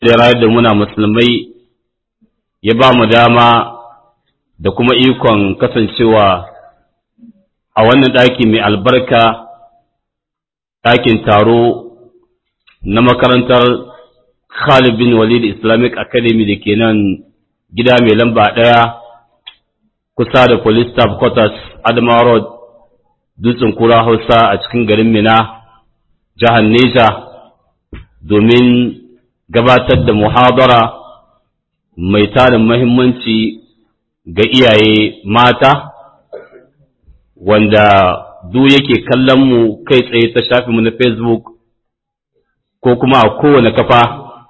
da rayar da muna musulmai ya ba mu dama da kuma ikon kasancewa a wannan ɗaki mai albarka ɗakin taro na makarantar Khalid bin Walid Islamic Academy da ke nan gida mai lamba ɗaya kusa da Police Staff Quarters Adama Road Dutsen Kura Hausa a cikin garin Mina jihar Neja domin gabatar da muhadara mai tarin mahimmanci ga iyaye mata wanda duk yake kallon mu kai tsaye ta shafi mu na Facebook ko kuma a kowane kafa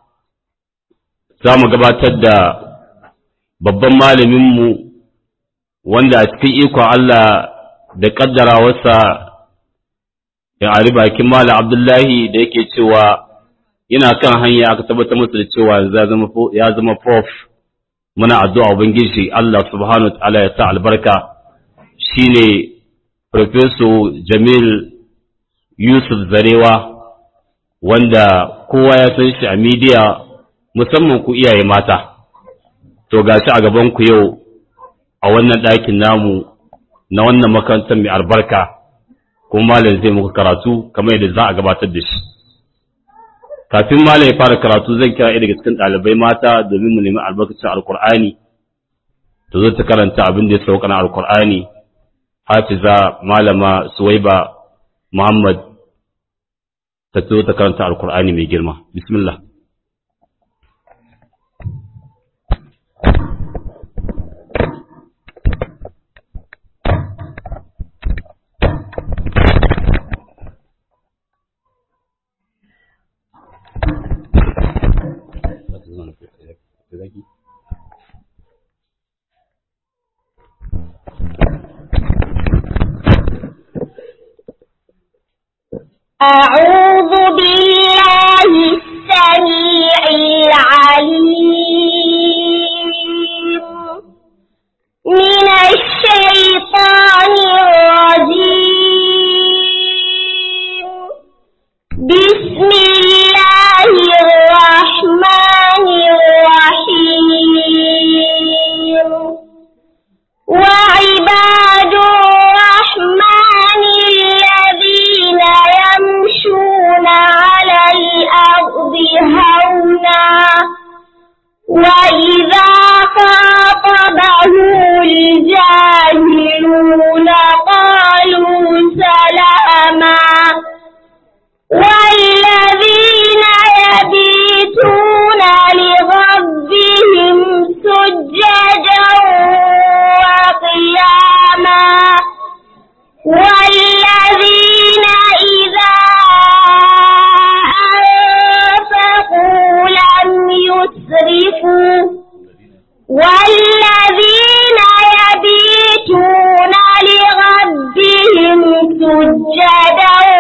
za mu gabatar da babban malaminmu wanda a cikin ikon Allah da ƙaddarawarsa ya ari bakin Malam Abdullahi da yake cewa yana kan hanya aka tabbatar masa da cewa ya zama prof muna addu'a ubangiji Allah subhanahu wa ta'ala ya sa albarka shine Professor Jamil Yusuf Zarewa wanda kowa ya san shi a media musamman ku iyaye mata to gashi a gaban ku yau a wannan ɗakin namu na wannan makarantar mai albarka kuma malam zai muku karatu kamar yadda za a gabatar da shi kafin malam ya fara karatu zan kira daga cikin ɗalibai mata domin mu nemi albarkacin alkur'ani to zo ta karanta abin da ya sauka na alkur'ani hafiza malama suwaiba muhammad ta zo ta karanta alkur'ani mai girma bismillah أعوذ بالله السميع العليم من الشيطان الرجيم بسم الله الرحمن الرحيم وعباد الرحمن الذين يمشون على الأرض هونا وإذا خاطبهم الجاهلون قالوا سلاما والذين يبيتون لربهم سجدا وقياما والذين إذا أنفقوا لم يسرفوا والذين يبيتون لربهم سجدا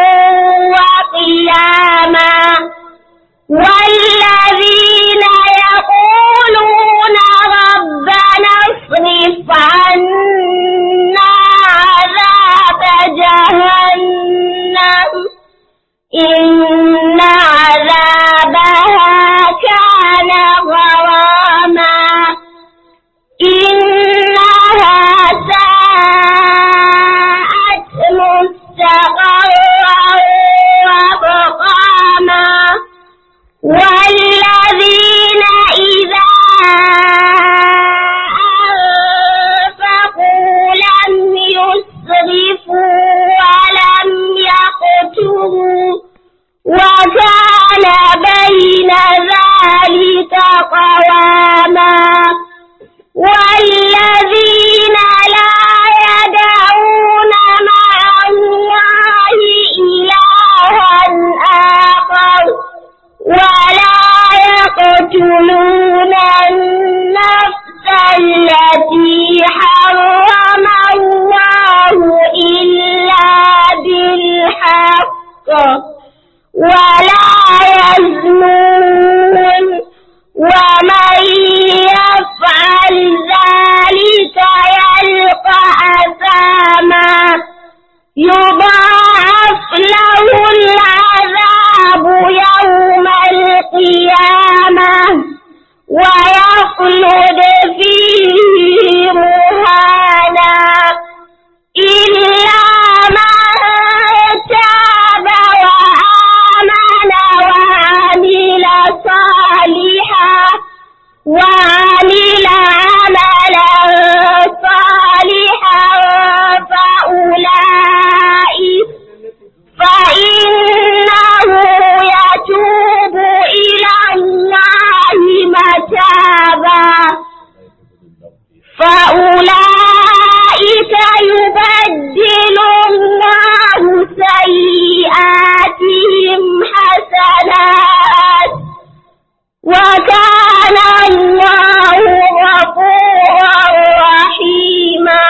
وكان الله غفورا رحيما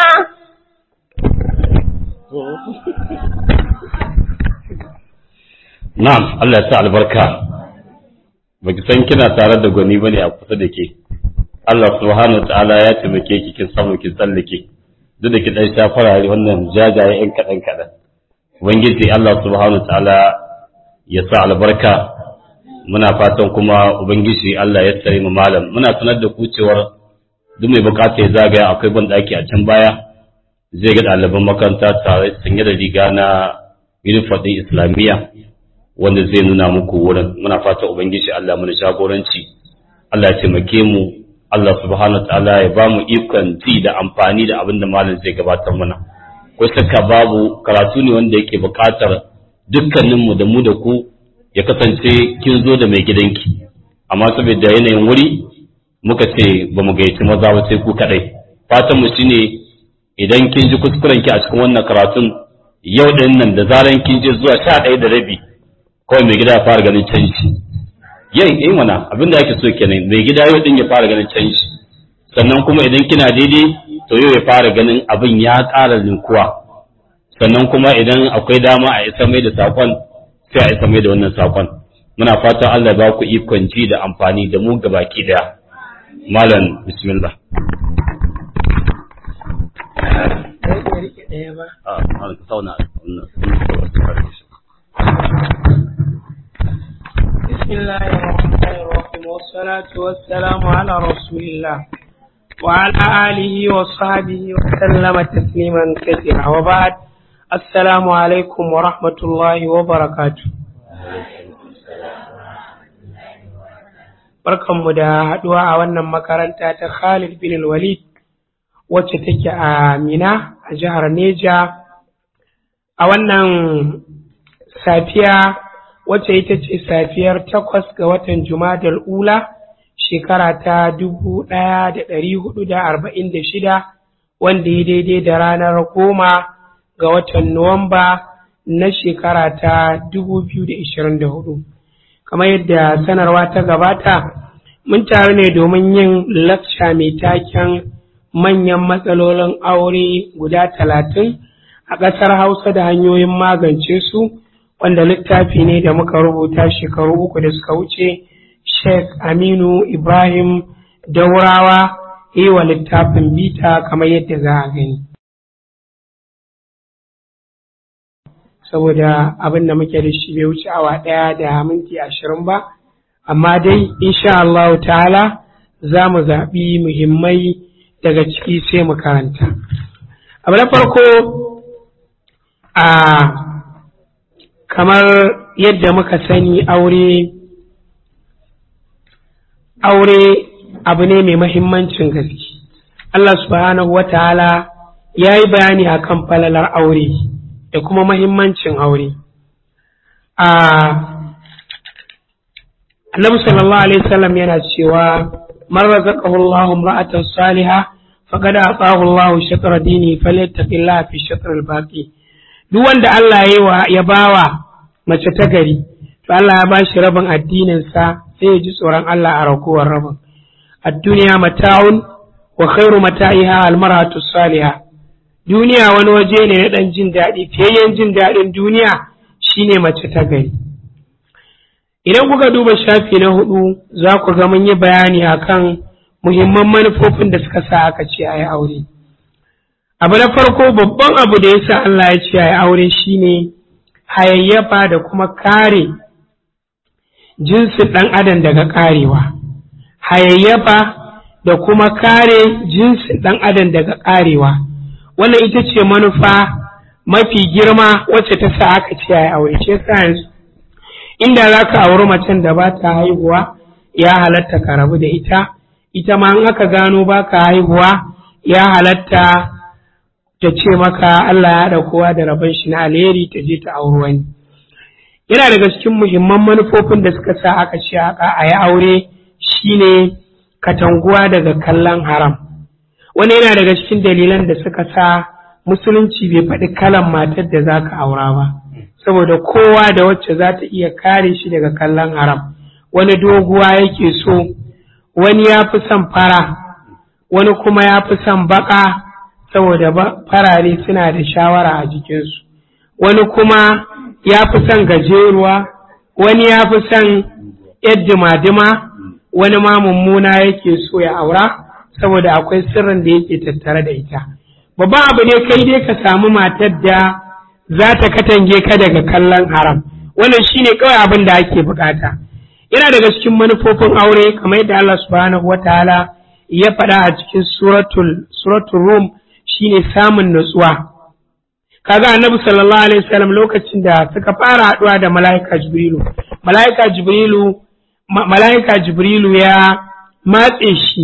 na'am Allah ya sa albarka baki san kina tare da gwani bane a kusa da ke Allah subhanahu wa ta'ala ya taimake ki kin samu kin tsallake duk da ki dan sha farare wannan jajaye yan kadan kadan ubangiji Allah subhanahu wa ta'ala ya sa albarka muna fatan kuma ubangiji Allah ya tsare mu malam muna sanar da ku cewar duk mai bukata ya zagaya akwai ban daki a can baya zai ga ɗaliban makaranta tare sanye da riga na uniform ɗin islamiyya wanda zai nuna muku wurin muna fata ubangiji Allah mana jagoranci Allah ya taimake mu Allah subhanahu wa ta'ala ya ba mu ikon ji da amfani da abin da malam zai gabatar mana ko shakka babu karatu ne wanda yake buƙatar dukkaninmu da mu da ku ya kasance kin zo da mai gidanki amma saboda yanayin wuri muka ce ba mu gayyaci maza ba sai ku kadai fatan mu shine idan kin ji kuskuren ki a cikin wannan karatun yau din nan da zaran kin je zuwa sha ɗaya da rabi kawai mai gida ya fara ganin canji yin in mana abin da ake so kenan mai gida yau din ya fara ganin canji sannan kuma idan kina daidai to yau ya fara ganin abin ya ƙara linkuwa sannan kuma idan akwai dama a isa mai da sakon sai a isa mai da wannan sakon muna fatan Allah ba ku ikon ji da amfani da mu gabaki daya malam bismillah a malam ka sauna بسم الله الرحمن الرحيم والصلاة والسلام على رسول الله وعلى آله وصحبه وسلم تسليما كثيرا وبعد السلام عليكم ورحمة الله وبركاته Barkanmu da haɗuwa a wannan makaranta ta Khalid bin Walid wacce take a Mina a jihar Neja a wannan safiya wacce ita ce safiyar takwas ga watan Jumadal Ula shekara ta dubu ɗaya da ɗari hudu da arba'in da shida wanda ya daidai da ranar goma ga watan Nuwamba na shekara ta dubu biyu da ishirin da hudu. Kamar yadda sanarwa ta gabata, mun taru ne domin yin lakca mai taken manyan matsalolin aure guda talatin a ƙasar Hausa da hanyoyin magance su. wanda littafi ne da muka rubuta shekaru uku da suka wuce Sheikh Aminu Ibrahim Daurawa yi wa littafin bita kamar yadda za a gani. Saboda abin da muke da shi bai wuce awa ɗaya da minti ashirin ba, amma dai insha Allah ta'ala za mu zaɓi muhimmai daga ciki sai mu karanta. Abu na farko a kamar yadda muka sani aure aure abu ne mai mahimmancin gaske Allah subhanahu wa ta'ala ya yi bayani a kan falalar aure da kuma mahimmancin aure a annabi sallallahu alaihi wasallam yana cewa man razaqahu Allahu imra'atan salihah faqad ataahu Allahu shatra dini falyattaqillaha fi shatr al-baqi duk wanda Allah ya bawa mace ta gari to Allah ya bashi rabin addininsa sai ya ji tsoron Allah a raguwar rabin ad-duniya mata'un wa khairu mata'iha al-mar'atu salihah duniya wani waje ne na dan jin daɗi fiyayyen jin daɗin duniya shine mace ta gari idan kuka duba shafi na hudu za ku ga mun yi bayani akan muhimman manufofin da suka sa aka ce a yi aure abu na farko babban abu da ya sa Allah ya ce a yi aure shine hayayyafa da kuma kare jinsin ɗan adam daga ƙarewa hayayyafa da kuma kare jinsin ɗan adam daga ƙarewa wannan ita ce manufa mafi girma wacce ta sa aka ce a aure ce yanzu inda za ka auri macen da ba ta haihuwa ya halatta ka rabu da ita ita ma in aka gano ba ka haihuwa ya halatta ta ce maka Allah ya haɗa kowa da rabon shi na alheri ta je ta auri wani. Yana daga cikin muhimman manufofin da suka sa aka ce a yi aure shine katanguwa daga kallon haram. Wani yana daga cikin dalilan da suka sa musulunci bai faɗi kalan matar da za ka aura ba. Saboda kowa da wacce za ta iya kare shi daga kallon haram. Wani doguwa yake so, wani ya fi son fara wani kuma ya fi son baka saboda farare suna da shawara a jikinsu wani kuma ya fi son gajeruwa wani ya fi son dima-dima wani ma mummuna yake so ya aura saboda akwai sirrin da yake tattare da ita babban abu ne kai dai ka samu matar da za ta katange ka daga kallon haram wannan shine kawai abin da ake bukata yana daga cikin manufofin aure kamar yadda Allah subhanahu wataala ya faɗa a cikin suratul suratul rum shine samun nutsuwa kaga annabi sallallahu alaihi wasallam lokacin da suka fara haɗuwa da mala'ika jibrilu mala'ika jibrilu mala'ika jibrilu ya matse shi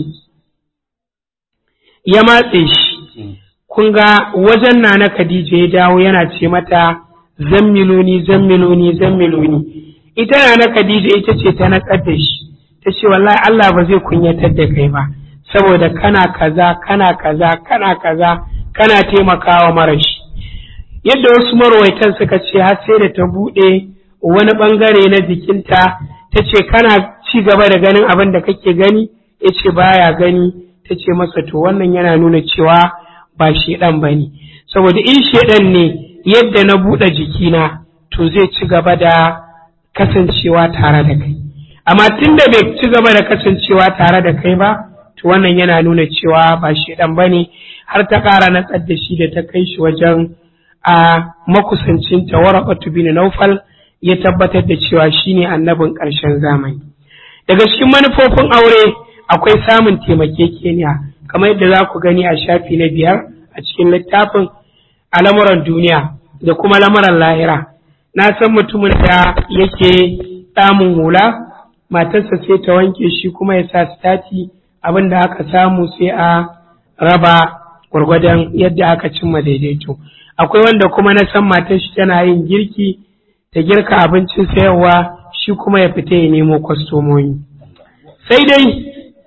ya matse shi kun ga wajen na na Khadija ya dawo yana ce mata zammiloni zammiloni zammiloni ita na na Khadija ita ce ta natsar da shi ta ce wallahi Allah ba zai kunyatar da kai ba saboda kana kaza kana kaza kana kaza kana taimakawa marashi yadda wasu marwaitan suka ce har sai da ta buɗe wani ɓangare na jikinta ta ce kana ci gaba da ganin abin da kake gani ya ce baya gani ta ce masa to wannan yana nuna cewa ba shedan ba ne saboda in shedan ne yadda na buɗe jikina to zai ci gaba da kasancewa tare da kai amma tun da bai ci gaba da kasancewa tare da kai ba to wannan yana nuna cewa ba shedan ba ne har ta ƙara natsar da shi da ta kai shi wajen a makusancin tawaraqatu bin naufal ya tabbatar da cewa shine annabin ƙarshen zamani daga cikin manufofin aure akwai samun taimakekeniya kamar yadda za ku gani a shafi na biyar a cikin littafin a lamuran duniya da kuma lamuran lahira na san mutumin da yake samun hula matarsa sai ta wanke shi kuma ya sa stati abin da aka samu sai a raba gwargwadon yadda aka cimma daidaito akwai wanda kuma na san matar shi tana yin girki ta girka abincin sayarwa shi kuma ya fita ya nemo kwastomomi sai dai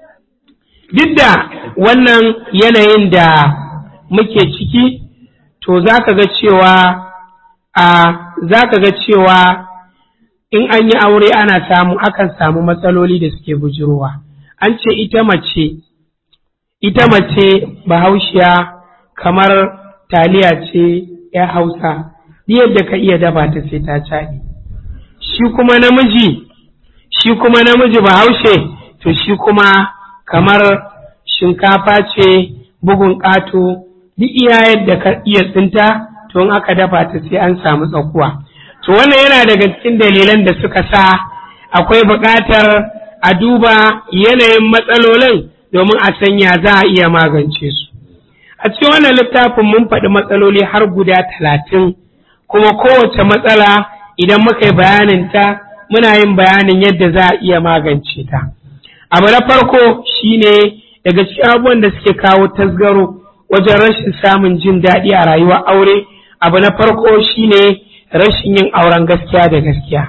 duk da wannan yanayin da muke ciki to za ka ga cewa a za ka ga cewa in an yi aure ana samu akan samu matsaloli da suke bujirowa an ce ita mace ita mace bahaushiya kamar taliya ce ya hausa yadda ka iya dafa ta sai ta caɗi shi kuma namiji shi kuma namiji bahaushe to shi kuma kamar shinkafa ce bugun ƙato duk iya yadda ka iya tsinta to in aka dafa ta sai an samu tsakuwa to wannan yana daga cikin dalilan da suka sa akwai buƙatar a duba yanayin matsalolin domin a sanya za a iya magance su a cikin wannan littafin mun faɗi matsaloli har guda talatin kuma kowace matsala idan muka yi bayaninta muna yin bayanin yadda za a iya magance ta abu na farko shine daga cikin abubuwan da suke kawo tasgaro wajen rashin samun jin daɗi a rayuwar aure abu na farko shine rashin yin auren gaskiya da gaskiya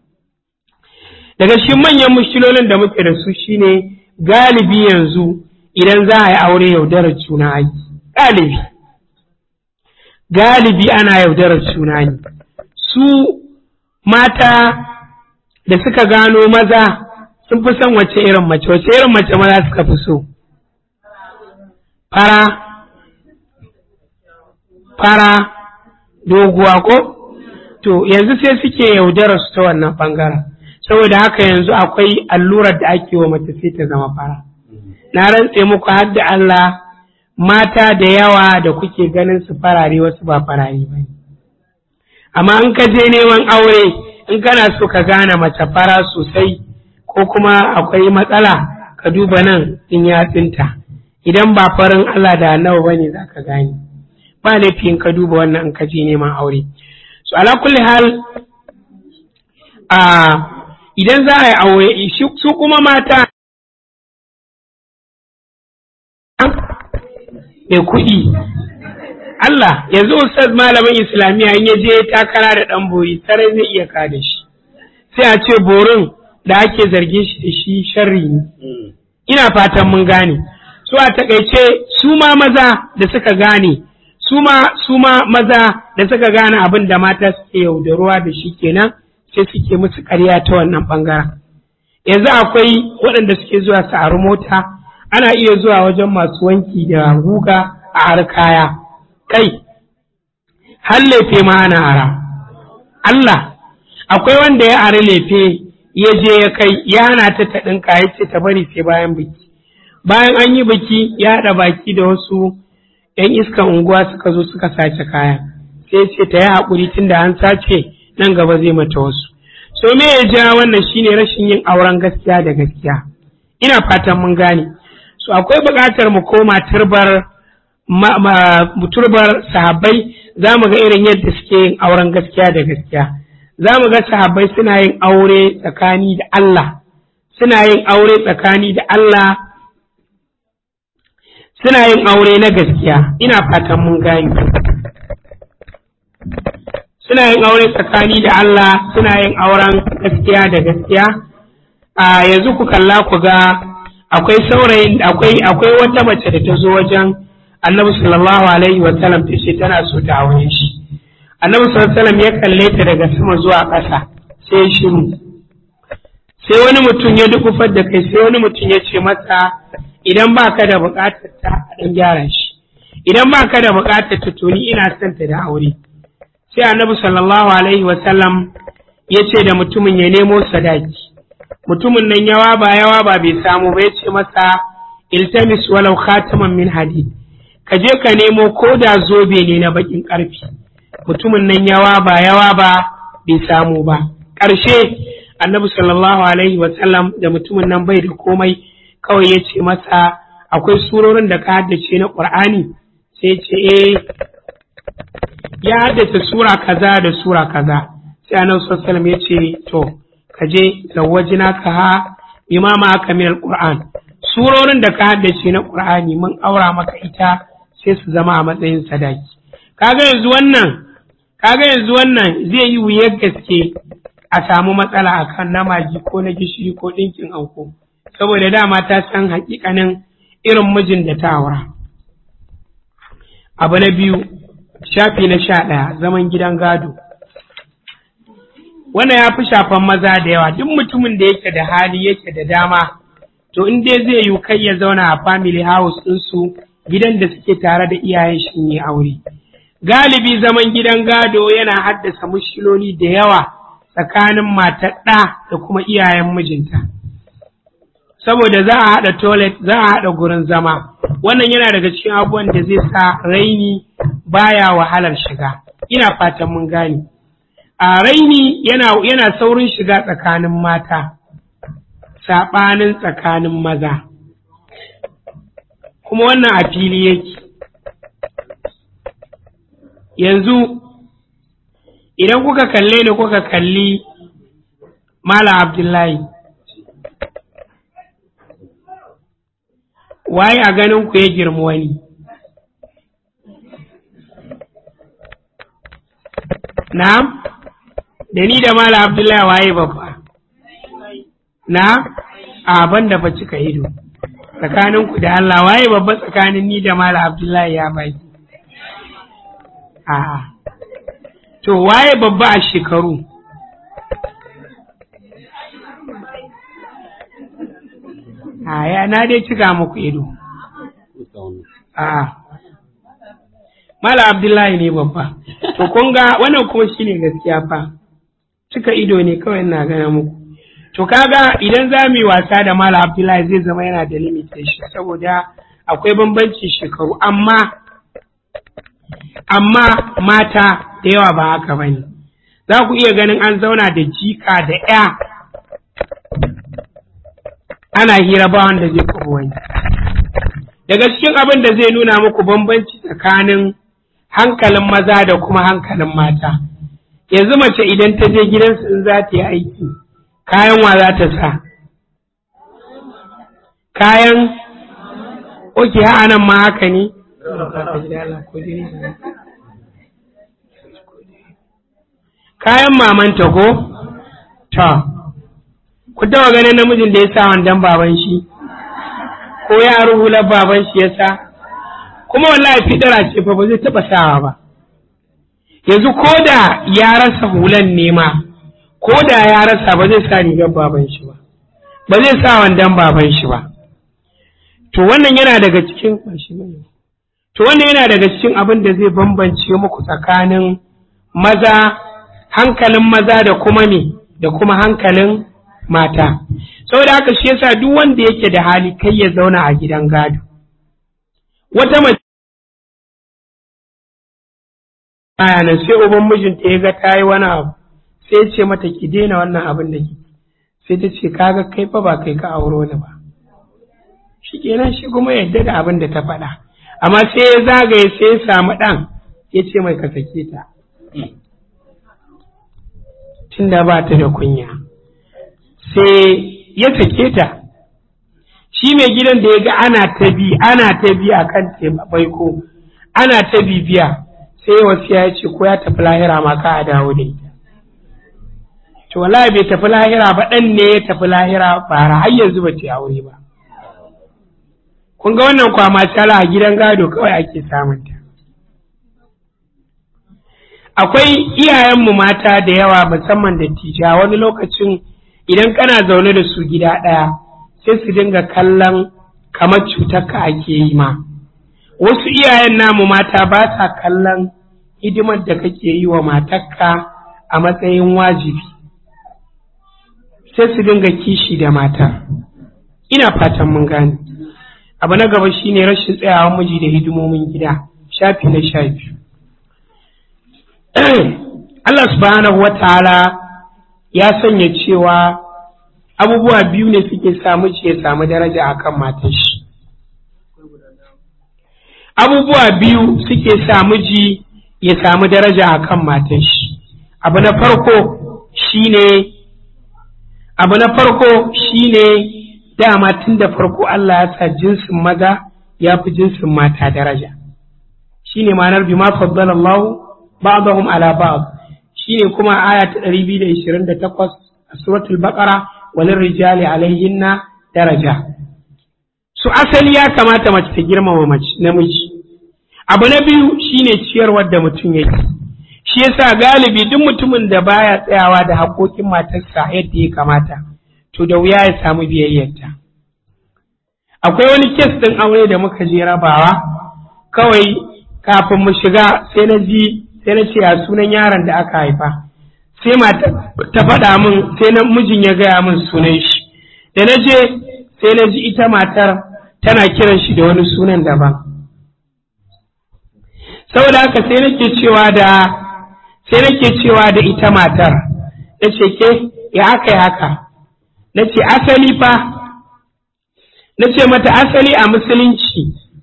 daga cikin manyan mushkilolin da muke da su shine galibi yanzu idan za a yi aure yaudarar juna aiki galibi galibi ana yaudarar juna ne su mata da suka gano maza sun fi son wace irin mace wace irin mace maza suka fi so fara fara doguwa ko to yanzu sai suke yaudarar su ta wannan bangaren saboda haka yanzu akwai allurar da ake wa mace sai ta zama fara na rantse muku har da Allah mata da yawa da kuke ganin su farare wasu ba farare ba amma in ka je neman aure in kana so ka gane mace fara sosai ko kuma akwai matsala ka duba nan in yatsinta idan ba farin Allah da annabi bane za ka gane ba laifin ka duba wannan in ka je neman aure so ala kulli hal a idan za a yi aure su kuma mata mai kuɗi Allah yanzu ustaz malamin islamiyya in ya je takara da ɗan boyi sarai zai iya kada shi sai a ce borin da ake zargin shi da shi sharri ne ina fatan mun gane su a takaice su ma maza da suka gane su ma su ma maza da suka gane abin da mata suke yaudaruwa da shi kenan sai suke musu ƙarya ta wannan ɓangaren yanzu akwai waɗanda suke zuwa su ari mota ana iya zuwa wajen masu wanki da guga a har kaya kai har lefe ma ana ara Allah akwai wanda ya ari lefe ya je ya kai ya hana ta ta ɗinka ya ce ta bari sai bayan biki bayan an yi biki ya haɗa baki da wasu ‘yan iskan unguwa suka zo suka sace kaya sai ce ta yi haƙuri tun da an sace nan gaba zai mata wasu so me ya ja wannan shine rashin yin auren gaskiya da gaskiya ina fatan mun gane so akwai buƙatar mu koma turbar turbar sahabbai za mu ga irin yadda suke yin auren gaskiya da gaskiya za mu ga sahabbai suna yin aure tsakani da Allah suna yin aure tsakani da Allah suna yin aure na gaskiya ina fatan mun gane suna yin aure tsakani da Allah suna yin auren gaskiya da gaskiya a yanzu ku kalla ku ga akwai saurayin akwai akwai wata mace da ta zo wajen Annabi sallallahu alaihi wa sallam ta ce tana so ta aure shi Annabi sallallahu alaihi wa sallam ya kalle ta daga sama zuwa ƙasa sai ya shiru sai wani mutum ya dukufar da kai sai wani mutum ya ce masa idan ba ka da buƙatar ta a ɗan gyara shi idan ba ka da buƙatar ta to ni ina son ta da aure sai annabi sallallahu alaihi wasallam ya ce da mutumin ya nemo sadaki mutumin nan yawa ba yawa ba bai samu ba ya ce masa iltamis walau khataman min hadid ka je ka nemo ko da zobe ne na bakin karfi mutumin nan yawa ba yawa ba bai samu ba ƙarshe annabi sallallahu alaihi wasallam da mutumin nan bai da komai kawai ya ce masa akwai surorin da ka haddace na ƙur'ani sai ce eh ya haddace sura kaza da sura kaza sai annabi sallallahu alaihi ya ce to ka je zawajina ka ha imama aka min alquran surorin da ka haddace na qur'ani mun aura maka ita sai su zama a matsayin sadaki kaga yanzu wannan kaga yanzu wannan zai yi wuyar gaske a samu matsala akan namaji ko na gishiri ko ɗinkin anko saboda dama ta san hakikanin irin mijin da ta aura abu na biyu shafi na sha ɗaya zaman gidan gado wannan ya fi shafan maza da yawa duk mutumin da yake da hali yake da dama to in dai zai yi kai ya zauna a family house ɗinsu gidan da suke tare da iyayen shi ne aure galibi zaman gidan gado yana haddasa mushkiloli da yawa tsakanin matar ɗa da kuma iyayen mijinta saboda za a haɗa toilet za a haɗa gurin zama wannan yana daga cikin abubuwan da zai sa raini baya wahalar shiga ina fatan mun gane a raini yana, yana saurin shiga tsakanin mata saɓanin tsakanin maza kuma wannan a fili yake yanzu idan kuka kalle ni kuka kalli Malam Abdullahi waye a ganin ku ya girma wani na'am da ni da mala abdullahi waye babba na a ban da fa cika ido tsakanin ku da Allah waye babba tsakanin ni da mala abdullahi ya bai a to waye babba a shekaru a ya na dai cika muku ido a mala abdullahi ne babba to kun ga wannan kuma shine gaskiya fa cika ido ne kawai ina gana muku to kaga idan za mu yi wasa da mala abdullahi zai zama yana da limitation saboda akwai bambancin shekaru amma amma mata da yawa ba haka bane za ku iya ganin an zauna da jika da ya ana hira ba wanda zai kuma wani daga cikin abin da zai nuna muku bambanci tsakanin hankalin maza da kuma hankalin mata yanzu mace idan ta je gidansu in za ta yi aiki kayan wa za ta sa kayan oke nan ma haka ne kayan mamanta ko ta ku taɓa ganin namijin da ya sa wandan baban shi ko ya rubular baban shi ya sa kuma wallahi fidara ce fa ba zai taɓa sawa ba yanzu ko da ya rasa hulan nema ko da ya rasa ba zai sa rigar baban shi ba ba zai sa wandan baban shi ba to wannan yana daga cikin to wannan yana daga cikin abin da zai bambance muku tsakanin maza hankalin maza da kuma ne da kuma hankalin mata saboda haka shi yasa duk wanda yake da hali kai ya zauna a gidan gado wata mace nan sai uban mijinta ya ga ta yi wani abu sai ce mata ki daina wannan abin da ke sai ta ce kaga kai fa ba kai ka auro ni ba shi kenan shi kuma yadda da abin da ta faɗa amma sai ya zagaye sai ya samu ɗan ya ce mai ka sake ta tunda ba ta da kunya sai ya sake ta shi mai gidan da ya ga ana ta bi ana ta bi a kan baiko ana ta bibiya sai wasu ya ce ko ya tafi lahira ma ka a dawo da ita to wallahi bai tafi lahira ba ɗan ne ya tafi lahira ba har yanzu ba ce aure ba kun ga wannan kwama cala a gidan gado kawai ake samunta akwai iyayenmu mata da yawa musamman da tija wani lokacin idan kana zaune da su gida ɗaya sai su dinga kallon kamar cutar ka ake yi ma wasu iyayen namu mata ba sa kallon hidimar da kake yi wa matarka a matsayin wajibi sai su dinga kishi da mata ina fatan mun gane abu na gaba shine rashin tsayawa miji da hidimomin gida shafi na sha biyu Allah subhanahu wa ta'ala ya sanya cewa abubuwa biyu ne suke sa miji ya samu daraja akan matar shi abubuwa biyu suke sa miji ya samu daraja akan matar shi abu na farko shine abu na farko shine dama tun da farko Allah ya sa jinsin maza ya fi jinsin mata daraja shine ma'anar bima faddala Allah ba'dahum ala ba'd shine kuma aya ta 228 a suratul baqara walin rijali alaihinna daraja su asali ya kamata mace ta girmama mace namiji abu na biyu shine ciyarwar da mutum yake shi yasa galibi duk mutumin da baya tsayawa da haƙoƙin matarsa yadda ya kamata to da wuya ya samu biyayyarta akwai wani kes ɗin aure da muka je rabawa kawai kafin mu shiga sai na ji sai na ce a sunan yaron da aka haifa sai mata ta faɗa min sai na mijin ya gaya min sunan shi da na je sai na ji ita matar tana kiran shi da wani sunan daban saboda haka sai nake cewa da sai nake cewa da ita matar na ce ke ya aka yi haka na ce asali fa na ce mata asali a musulunci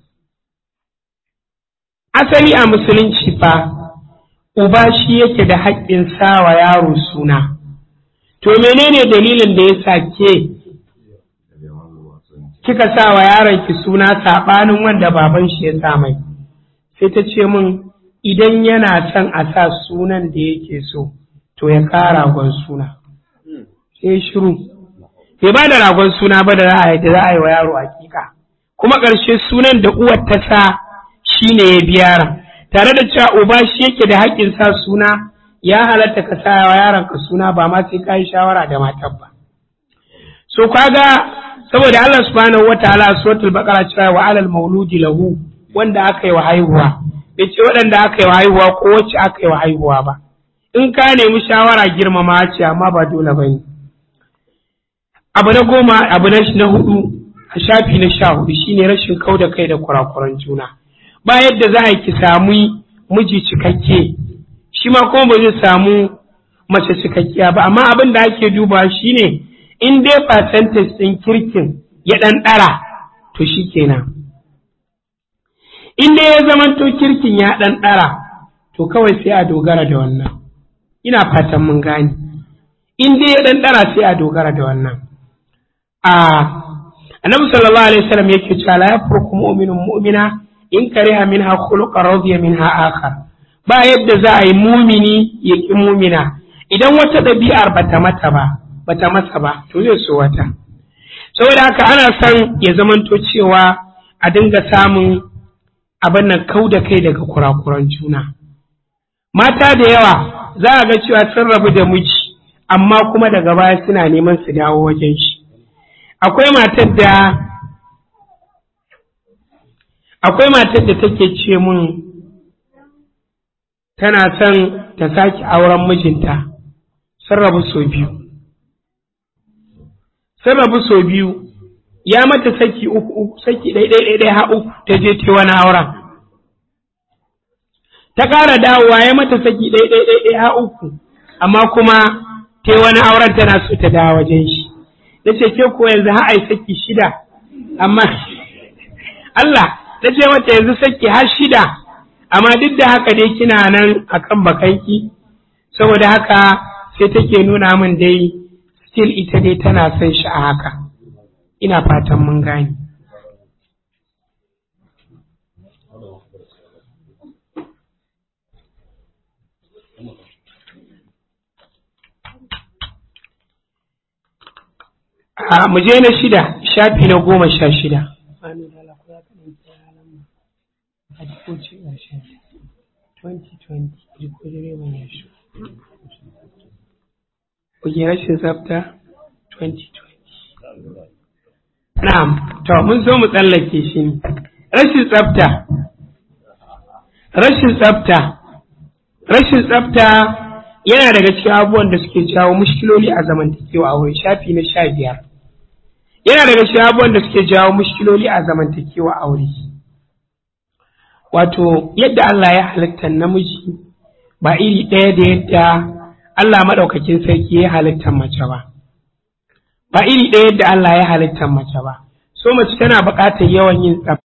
asali a musulunci fa uba shi yake da haƙƙin sawa yaro suna to menene dalilin da ya sa ke kika sa wa yaron ki suna saɓanin wanda baban shi ya sa mai sai ta ce min idan yana son a sa sunan da yake so to ya kara ragon suna sai shiru bai ba da ragon suna ba da za a yi za a yi wa yaro hakika kuma ƙarshe sunan da uwar ta sa shine ya bi yaron tare da cewa uba shi yake da haƙƙin sa suna ya halatta ka sa wa yaron ka suna ba ma sai ka yi shawara da matar ba so kaga saboda Allah subhanahu wataala suratul baqara cewa wa alal mauludi lahu wanda aka yi wa haihuwa bai ce waɗanda aka yi wa haihuwa ko wacce aka yi wa haihuwa ba in ka nemi shawara girmama ce amma ba dole ba ne abu na goma abu na hudu a shafi na sha hudu shine rashin kau da kai da kurakuran juna ba yadda za a ki samu miji cikakke shi ma kuma ba zai samu mace cikakkiya ba amma abin da ake duba shine in dai percentage ɗin kirkin ya ɗan ɗara to shi kenan in dai ya zamanto kirkin ya ɗan ɗara to kawai sai a dogara da wannan ina fatan mun gane in dai ya ɗan ɗara sai a dogara da wannan a annabi sallallahu alaihi wasallam yake cewa la yafruku mu'minun mu'mina in kariha minha khuluqan radiya minha akhar ba yadda za a yi mumini ya ki mumina idan wata ɗabi'ar bata mata ba bata masa ba to zai so wata saboda haka ana son ya zamanto cewa a dinga samun abin nan kau da kai daga kurakuran juna mata da yawa za a ga cewa sun rabu da miji amma kuma daga baya suna neman su dawo wajen shi akwai matar da akwai matar da take ce mun tana son ta sake auren mijinta sun rabu sau biyu sun rabu sau biyu ya mata saki uku uku saki ɗai ɗai ha uku ta je ta wani auren ta ƙara dawowa ya mata saki ɗai ɗai ɗai ha uku amma kuma ta wani auren tana so ta dawo wajen shi na ce ke ko yanzu ha ai saki shida amma Allah ta ce mata yanzu saki har shida amma duk da haka dai kina nan akan bakanki saboda haka sai take nuna min dai still ita dai tana son shi a haka ina fatan mun gane a mu je na shida shafi na goma sha shida Kuke rashin tsafta 2020. Na'am, to mun so mu tsallake shi ne. Rashin tsafta. Rashin tsafta. Rashin tsafta yana daga cikin abubuwan da suke jawo mushkiloli a zamantakewa a wurin shafi na sha biyar. Yana daga cikin abubuwan da suke jawo mushkiloli a zamantakewa a wuri. Wato, yadda Allah ya halitta namiji ba iri ɗaya da yadda Allah maɗaukakin sarki ya halittar mace ba. Ba iri ɗaya yadda Allah ya halittar mace ba. So mace tana buƙatar yawan yin tsafta.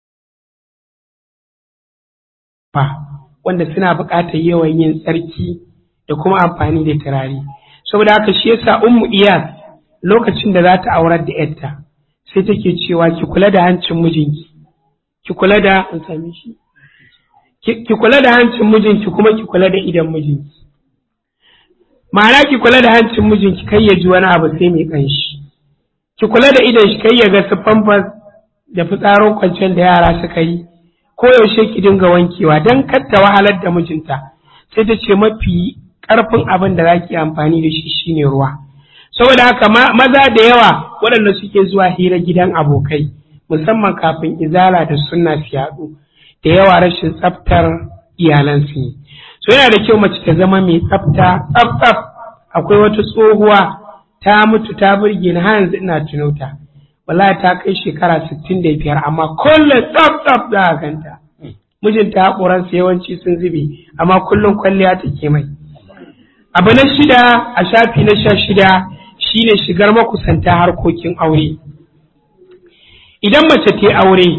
Wanda suna buƙatar yawan yin tsarki da kuma amfani da turare. Saboda haka shi yasa Ummu Iyas lokacin da za ta aurar da ‘yarta sai take cewa ki kula da hancin mijinki. Ki kula da an sami shi. Ki kula da hancin mijinki kuma ki kula da idan mijinki. ma'ana ki kula da hancin mijinki kai ya ji wani abu sai mai kanshi ki kula da idon shi kai ya ga su famfas da fitsarin kwanciyar da yara suka yi ko yaushe ki dinga wankewa don ta wahalar da mijinta sai ta ce mafi karfin abin da zaki amfani da shi shine ruwa saboda haka maza da yawa waɗanda suke zuwa hira gidan abokai musamman kafin izala da sunna su yaɗu da yawa rashin tsaftar iyalansu ne so yana da kyau mace ta zama mai tsafta tsaf akwai wata tsohuwa ta mutu ta burge ni har yanzu ina tuno ta wallahi ta kai shekara sittin da biyar amma kullum tsaf tsaf za a ganta mijinta haƙoransa yawanci sun zube amma kullum kwalliya take mai abu na shida a shafi na sha shida shine shigar makusanta harkokin aure idan mace ta aure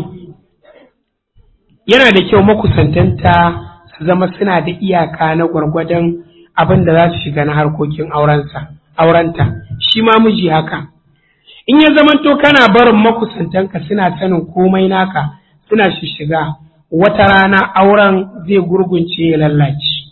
yana da kyau makusantanta zama suna da iyaka na gwargwadon abin da za su shiga na harkokin aurenta shi ma miji haka in ya zamanto kana barin makusantanka suna sanin komai naka suna shiga wata rana auren zai gurgunce ya lallace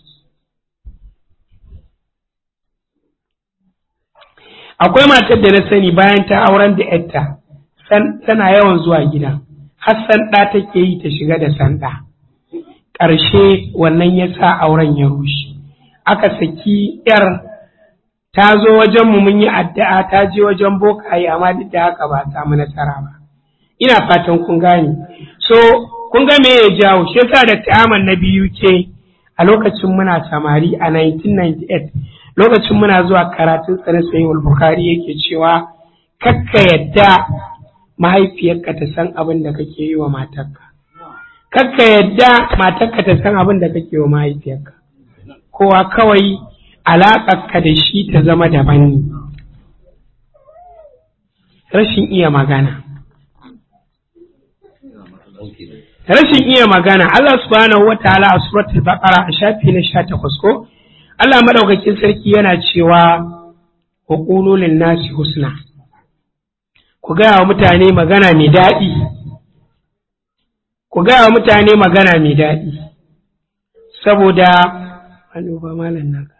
akwai matar da na sani bayan ta auren da yarta tana yawan zuwa gida hassan ɗa take yi ta shiga da sanda ƙarshe wannan ya sa auren ya rushe aka saki yar ta zo wajen mu mun yi addu'a ta je wajen bokaye amma duk da haka ba samu nasara ba ina fatan kun gane so kun ga me ya jawo shi yasa da ta'aman na biyu ke a lokacin muna samari a 1998 lokacin muna zuwa karatun tsare sayyid bukhari yake cewa kakka yadda mahaifiyarka ta san abin da kake yi wa matarka kakka yadda matarka ta san abin da kake wa mahaifiyarka kowa kawai alaƙarka da shi ta zama daban ne rashin iya magana rashin iya magana Allah subhanahu wa ta'ala a suratul baqara a shafi na 18 ko Allah madaukakin sarki yana cewa wa qulu lin nasi husna ku gaya wa mutane magana mai daɗi ku gaya wa mutane magana mai daɗi saboda ba malam naka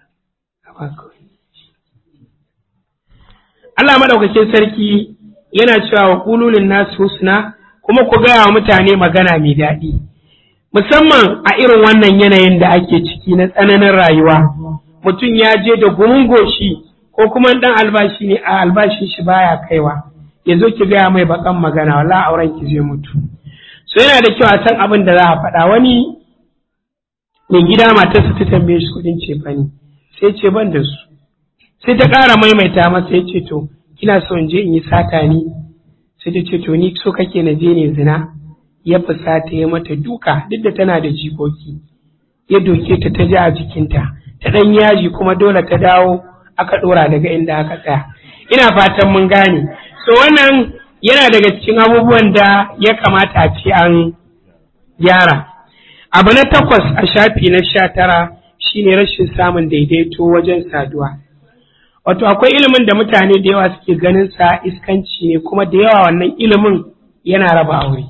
Allah maɗaukakin sarki yana cewa wa kululin nasu husna kuma ku gaya wa mutane magana mai daɗi musamman a irin wannan yanayin da ake ciki na tsananin rayuwa mutum ya je da gumin goshi ko kuma ɗan albashi ne a albashin shi baya kaiwa ya zo ki gaya mai bakan magana wala auren ki zai mutu so yana da kyau a san abin da za a faɗa wani mai gida matarsa ta tambaye shi kuɗin cefane sai ce ban da su sai ta ƙara maimaita masa ya ce to kina so in je in yi sata ni sai ta ce to ni so kake na je ne zina ya fusata ya mata duka duk da tana da jikoki ya doke ta ta ji a jikinta ta ɗan yaji kuma dole ta dawo aka ɗora daga inda aka tsaya ina fatan mun gane so wannan yana daga cikin abubuwan da ya kamata a ce an gyara abu na takwas a shafi na sha tara shine rashin samun daidaito wajen saduwa wato akwai ilimin da mutane da yawa suke ganin sa iskanci ne kuma da yawa wannan ilimin yana raba aure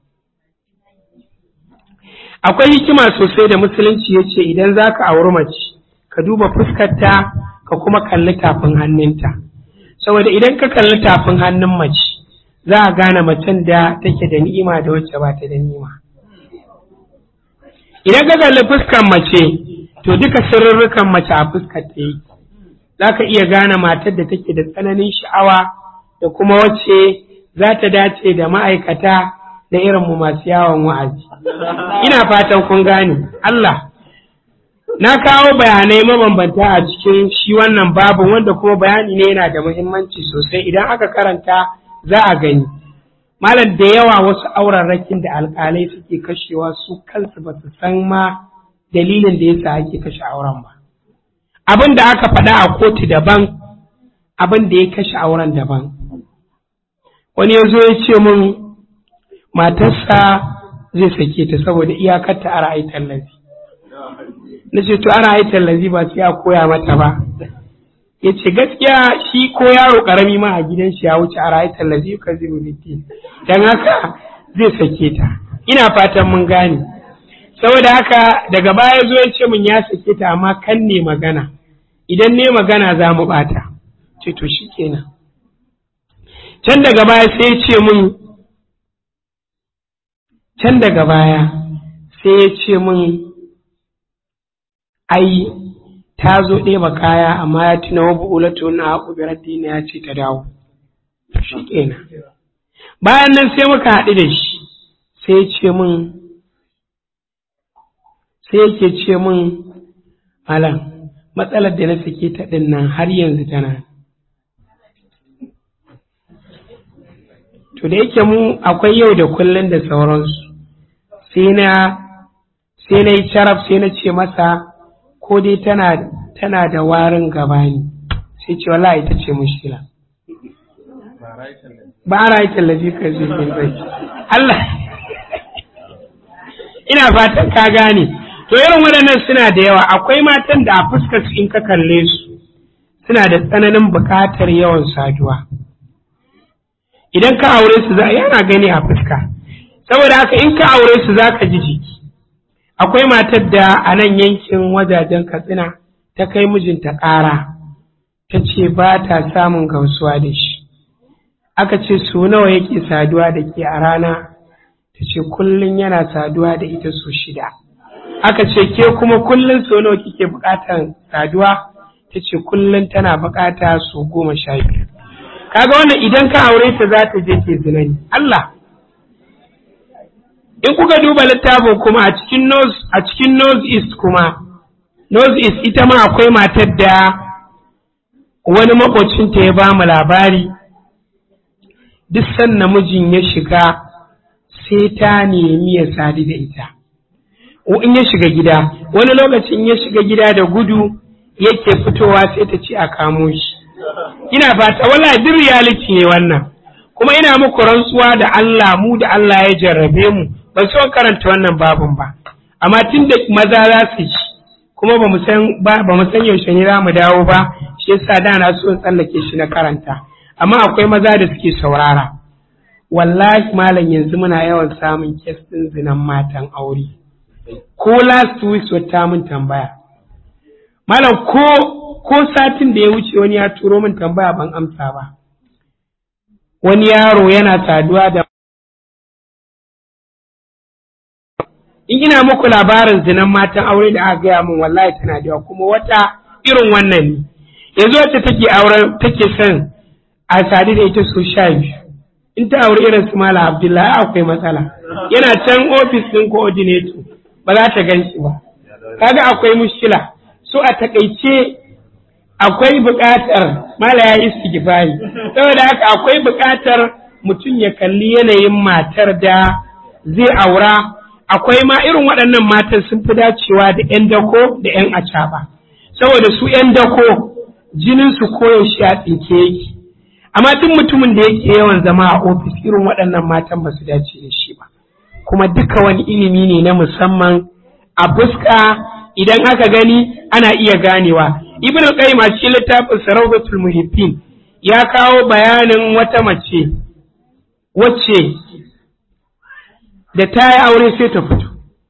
akwai hikima sosai da musulunci ya ce idan za ka auri mace ka duba fuskarta ka kuma kalli tafin hannunta saboda idan ka kalli tafin hannun mace za a gane macen da take da ni'ima da wacce ba ta da ni'ima idan ka kalli fuskar mace to duka sirrurrukan mace a fuskar ta yi za ka iya gane matar da take da tsananin sha'awa da kuma wacce za ta dace da ma'aikata da irinmu masu yawon wa'azi ina fatan kun gane Allah na kawo bayanai mabambanta a cikin shi wannan babu wanda kuma bayani ne yana da muhimmanci sosai idan aka karanta za a gani malam da yawa wasu aurarrakin da alkalai suke kashewa su kansu ba su san ma dalilin da yasa ake kashe auren ba abin da aka faɗa a kotu daban abin da ya kashe auren daban wani ya zo ya ce min matarsa zai sake ta saboda iyakarta a ra'ayi tallafi na ce to a ra'ayi tallafi ba sai a koya mata ba ya ce gaskiya shi ko yaro karami ma a gidan shi ya wuce a ra'ayi tallafi ka zai rubuti don haka zai sake ta ina fatan mun gane saboda haka daga baya zo ya ce min ya sake ta amma kan ne magana idan ne magana za mu bata ce to shi kenan can daga baya sai ya ce min can daga baya sai ya ce min ai ta zo ɗeba kaya amma ya tuna wa bu'ulatu na haƙu dina ya ce ta dawo shi kenan bayan nan sai muka haɗu da shi sai ya ce min sai yake ce min malam matsalar da na sake ta ɗin nan har yanzu tana to da yake mu akwai yau da kullum da sauransu sai na sai na yi carab sai na ce masa ko dai tana tana da warin gabani sai ce wallahi ita ce mushkila ba a rayu tallafi ka zai zai Allah ina fatan ka gane to irin waɗannan suna da yawa akwai matan da a fuskar su in ka kalle su suna da tsananin buƙatar yawan saduwa idan ka aure su za yana gani a fuska saboda haka in ka aure su za ka ji jiki akwai matar da a nan yankin wajajen katsina ta kai mijinta ƙara ta ce ba ta samun gamsuwa da shi aka ce su nawa yake saduwa da ke a rana ta ce kullum yana saduwa da ita su shida aka ce ke kuma kullum so nawa kike buƙatar saduwa ta ce kullum tana buƙata su goma sha biyu kaga wannan idan ka aure ta za ta je ke zinani Allah in kuka duba littafin kuma a cikin nose a cikin nose east kuma nose east ita ma akwai matar da wani makocinta ya ba mu labari duk san namijin ya shiga sai ta nemi ya sadu da ita in ya shiga gida wani lokacin ya shiga gida da gudu yake fitowa sai ta ce a kamo shi ina fata wala duk reality ne wannan kuma ina muku rantsuwa da Allah mu da Allah ya jarrabe mu ba so karanta wannan babun ba amma tun da maza za su ci kuma ba mu san ba mu san yaushe ne za mu dawo ba shi yasa da na so in tsallake shi na karanta amma akwai maza da suke saurara wallahi malam yanzu muna yawan samun kes din zinan matan aure ko last week wata mun tambaya malam ko ko satin da ya wuce wani ya turo min tambaya ban amsa ba wani yaro yana saduwa da in ina muku labarin zinan matan aure da aka gaya min wallahi tana da kuma wata irin wannan ne yanzu wacce take auren take son a sadu da ita so sha biyu in ta auri irin su mala abdullahi akwai matsala yana can ofis ɗin coordinator ba za ta gan shi ba kaga akwai mushkila so a takaice akwai buƙatar mala ya yi istighfari saboda haka akwai buƙatar mutum ya kalli yanayin matar da zai aura akwai ma irin waɗannan matan sun fi dacewa da 'yan dako da 'yan acaba saboda su 'yan dako jinin su koyaushe a tsinke yake amma duk mutumin da yake yawan zama a ofis irin waɗannan matan ba su dace da shi ba kuma duka wani ilimi ne na musamman a fuska idan aka gani ana iya ganewa ibn al-qayyim a cikin littafin sarautul muhibbin ya kawo bayanin wata mace wacce da ta yi aure sai ta fito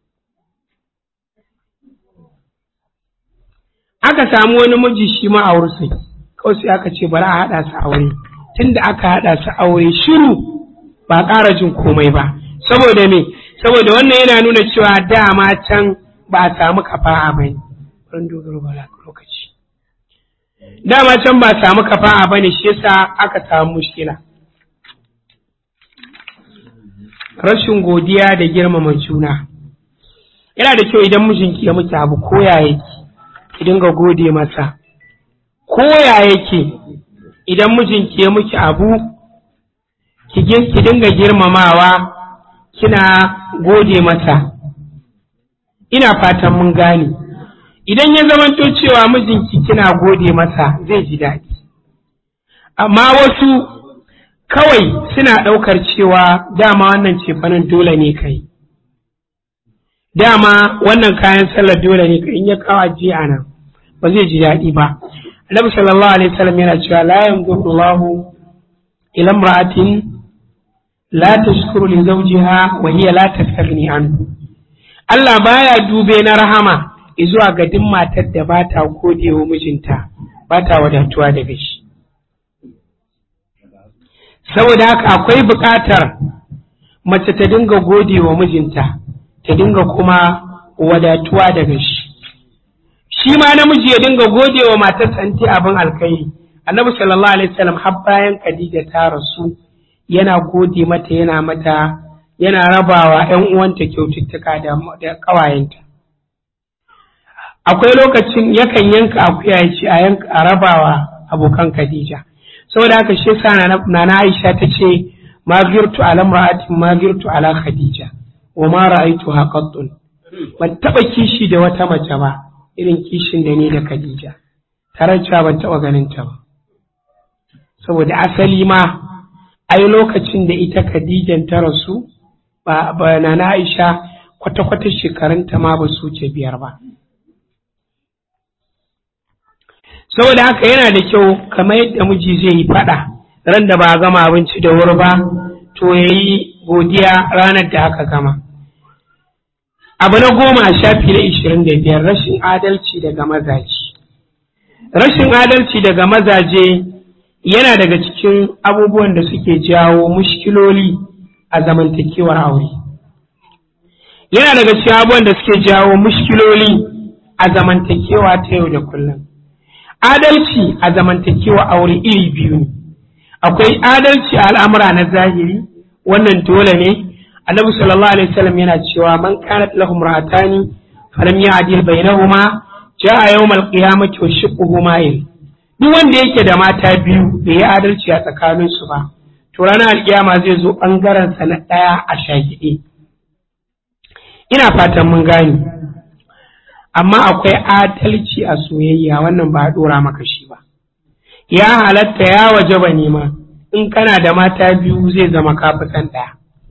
aka samu wani miji shi ma aure sai kawai sai aka ce bari a haɗa su aure tunda aka haɗa su aure shiru ba ƙara jin komai ba saboda me saboda wannan yana nuna cewa dama can ba a samu kafa'a ba ne dogaro ba lokaci dama can ba a samu kafa'a ba ne shi yasa aka samu mushkila rashin godiya da girmama juna yana da kyau idan mijinki ya miki abu koya yake ki dinga gode masa koya yake idan mijinki ya miki abu ki dinga girmamawa kina gode masa ina fatan mun gane idan ya zamanto cewa mijinki kina gode masa zai ji daɗi amma wasu kawai suna ɗaukar cewa dama wannan cefanen dole ne kai dama wannan kayan sallar dole ne kai in ya kawo ajiya nan ba zai ji daɗi ba annabi sallallahu alaihi wasallam yana cewa la yanzuru Allahu ila imra'atin la tashkuru li zawjiha wa hiya la tastaghni anhu Allah baya dube na rahama zuwa ga duk matar da ba ta gode wa mijinta ba ta wadatuwa daga shi saboda haka akwai buƙatar mace ta dinga gode wa mijinta ta dinga kuma wadatuwa daga shi shi ma namiji ya dinga gode wa matarsa in ta abin alkhairi annabi sallallahu alaihi wasallam har bayan Khadija ta rasu yana gode mata yana mata yana rabawa ƴan uwanta kyaututtuka da da ƙawayenta akwai lokacin yakan yanka akuya ya ce a yanka a rabawa abokan Khadija saboda haka shi yasa nana Aisha ta ce ma girtu ala imra'atin ma girtu ala Khadija wa ma ra'aytuha qattun ban taba kishi da wata mace ba irin kishin da ni da Khadija tare cewa ban taba ganin ta ba saboda asali ma ai lokacin da ita Khadijan ta rasu ba ba nana Aisha kwata-kwata shekarunta ma ba su ce biyar ba saboda haka yana da kyau kamar yadda miji zai yi faɗa ran da ba a gama abinci da wuri ba to ya yi godiya ranar da aka gama abu na goma a shafi na ishirin da biyar rashin adalci daga mazaje rashin adalci daga mazaje yana daga cikin abubuwan da suke jawo mushkiloli a zamantakewar aure yana daga cikin abubuwan da suke jawo mushkiloli a zamantakewa ta yau da kullum adalci a zamantakewa aure iri biyu ne akwai adalci a al'amura na zahiri wannan dole ne annabi sallallahu alaihi wasallam yana cewa man kanat lahum ra'atani falam ya'dil bainahuma ja'a yawmal qiyamati wa shiqquhu ma'il duk wanda yake da mata biyu bai yi adalci a tsakanin su ba to ranar alkiyama zai zo bangaren sa na daya a shagide ina fatan mun gane amma akwai adalci a soyayya wannan ba a ɗora maka shi ba ya halatta ya waje ba nema in kana da mata biyu zai zama kafisan ɗaya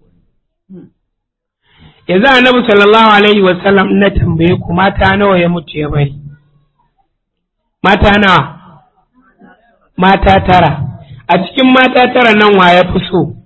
yanzu annabi sallallahu alaihi wasallam na tambaye ku mata nawa ya mutu ya bari mata nawa mata tara a cikin mata tara nan wa ya fi so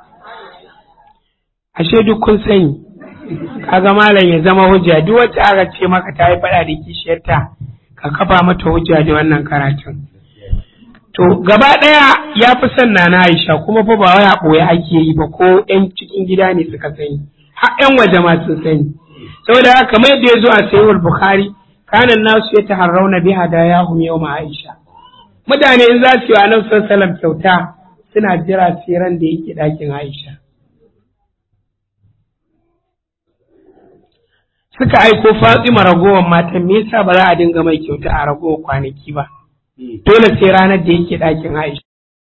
ashe duk kun sani kaga malam ya zama hujja duk wacce aka ce maka ta yi faɗa da kishiyarta ka kafa mata hujja da wannan karatun to gaba ɗaya ya fi son na Aisha kuma fa ba wai a ɓoye ake yi ba ko ƴan cikin gida ne suka sani har ƴan waje ma sun sani saboda haka kamar yadda ya zo a sayyid bukhari kanan nasu ya taharrauna bi hadayahum yawma Aisha mutane in za su yi wa annabi sallallahu kyauta suna jira tseren da yake ɗakin Aisha. Suka aiko Fatima ragowar matan me yasa ba za a dinga mai kyauta a ragowar kwanaki ba. Dole sai ranar da yake ɗakin Aisha.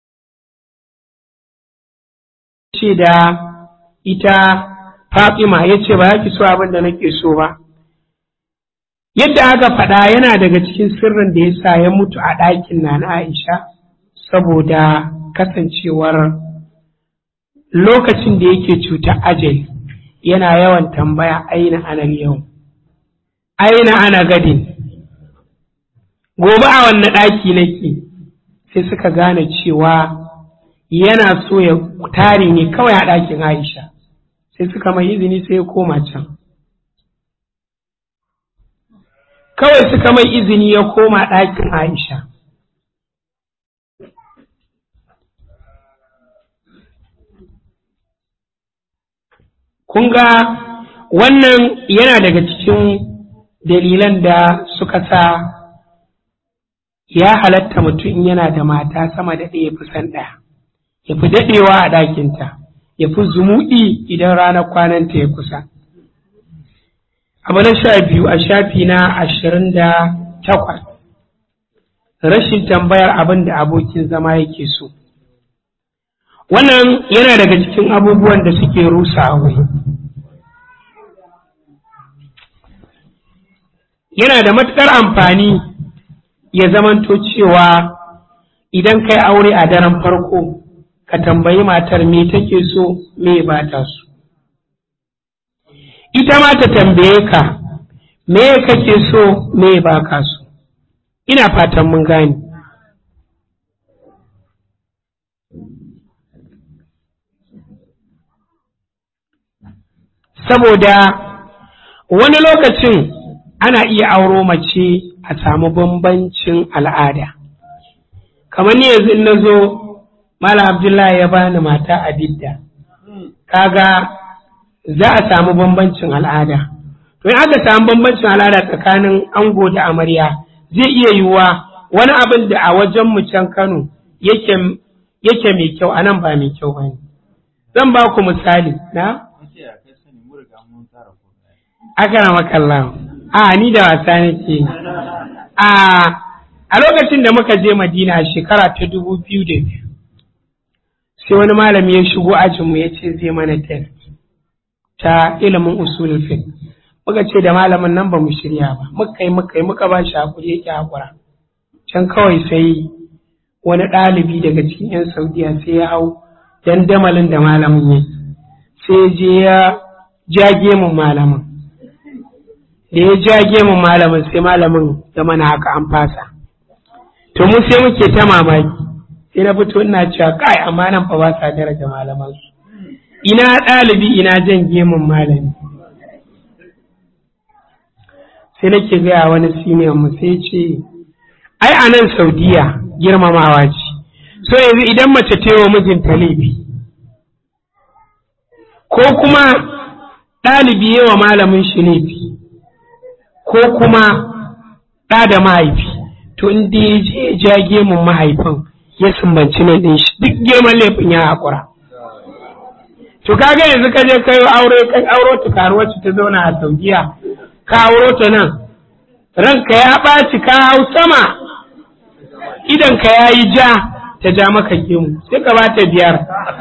Ce da ita Fatima ya ce ba za ki so abin da nake so ba. Yadda aka faɗa yana daga cikin sirrin da ya sa ya mutu a ɗakin na na Aisha saboda kasancewar lokacin da yake cutar ajali yana yawan tambaya aina ana yau aina ana gadin gobe a wanne ɗaki nake sai suka gane cewa yana so ya tare ne kawai a ɗakin aisha sai suka mai izini sai ya koma can kawai suka mai izini ya koma ɗakin aisha kun ga wannan yana daga cikin dalilan da suka sa ya halatta mutum yana da mata sama da ɗaya fi san ɗaya ya fi daɗewa a ɗakinta ya fi zumuɗi idan ranar kwananta ya kusa abu na sha biyu a shafi na ashirin da takwas rashin tambayar abin da abokin zama yake so wannan yana daga cikin abubuwan da suke rusa aure yana da matuƙar amfani ya zamanto cewa idan kai aure a daren farko ka tambayi matar me take so me ba ta so ita ma ta tambaye ka me kake so me ba ka so ina fatan mun gane saboda wani lokacin ana iya auro mace a samu bambancin al'ada kamar ni yanzu in na zo Malam Abdullahi ya bani mata a bidda kaga za a samu bambancin al'ada to in aka samu bambancin al'ada tsakanin ango da amarya zai iya yiwuwa wani abin da a wajen mu can Kano yake yake mai kyau a nan ba mai kyau ba ne zan ba ku misali na aka makalla a ni da wasa nake a a lokacin da muka je madina a shekara ta dubu biyu da biyu sai wani malami ya shigo ajinmu ya ce zai mana test ta ilimin usulul fiqh muka ce da malamin nan ba mu shirya ba muka yi muka yi muka ba shi hakuri yake hakura can kawai sai wani ɗalibi daga cikin 'yan saudiya sai ya hau dandamalin da malamin ya sai je ya jage mun malamin da ya jage mun malamin sai malamin ya mana haka an fasa to mu sai muke ta mamaki sai na fito ina cewa kai amma nan fa ba sa daraja malaman su ina ɗalibi ina jan gemun malami sai nake gaya wani siniyan mu sai ce ai a nan saudiya girmamawa ce so yanzu idan mace ta wa mijinta laifi ko kuma ɗalibi yawa malamin shi laifi ko kuma ɗa da mahaifi to in da ya je ja gemun mahaifin ya sumbanci nan ɗin shi duk girman laifin ya haƙura to kaga yanzu ka je kai aure kai auro ta karuwar ta zauna a saudiya ka auro ta nan ranka ya ɓaci ka hau sama idan ka ya yi ja ta ja maka gemu sai ka ba ta biyar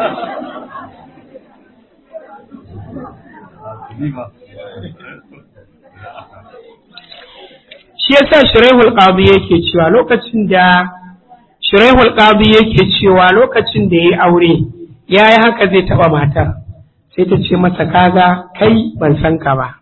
shi yasa shiraihul qadi yake cewa lokacin da shiraihul qadi yake cewa lokacin da yayi aure yayi haka zai taba matar sai ta ce masa kaga kai ban san ka ba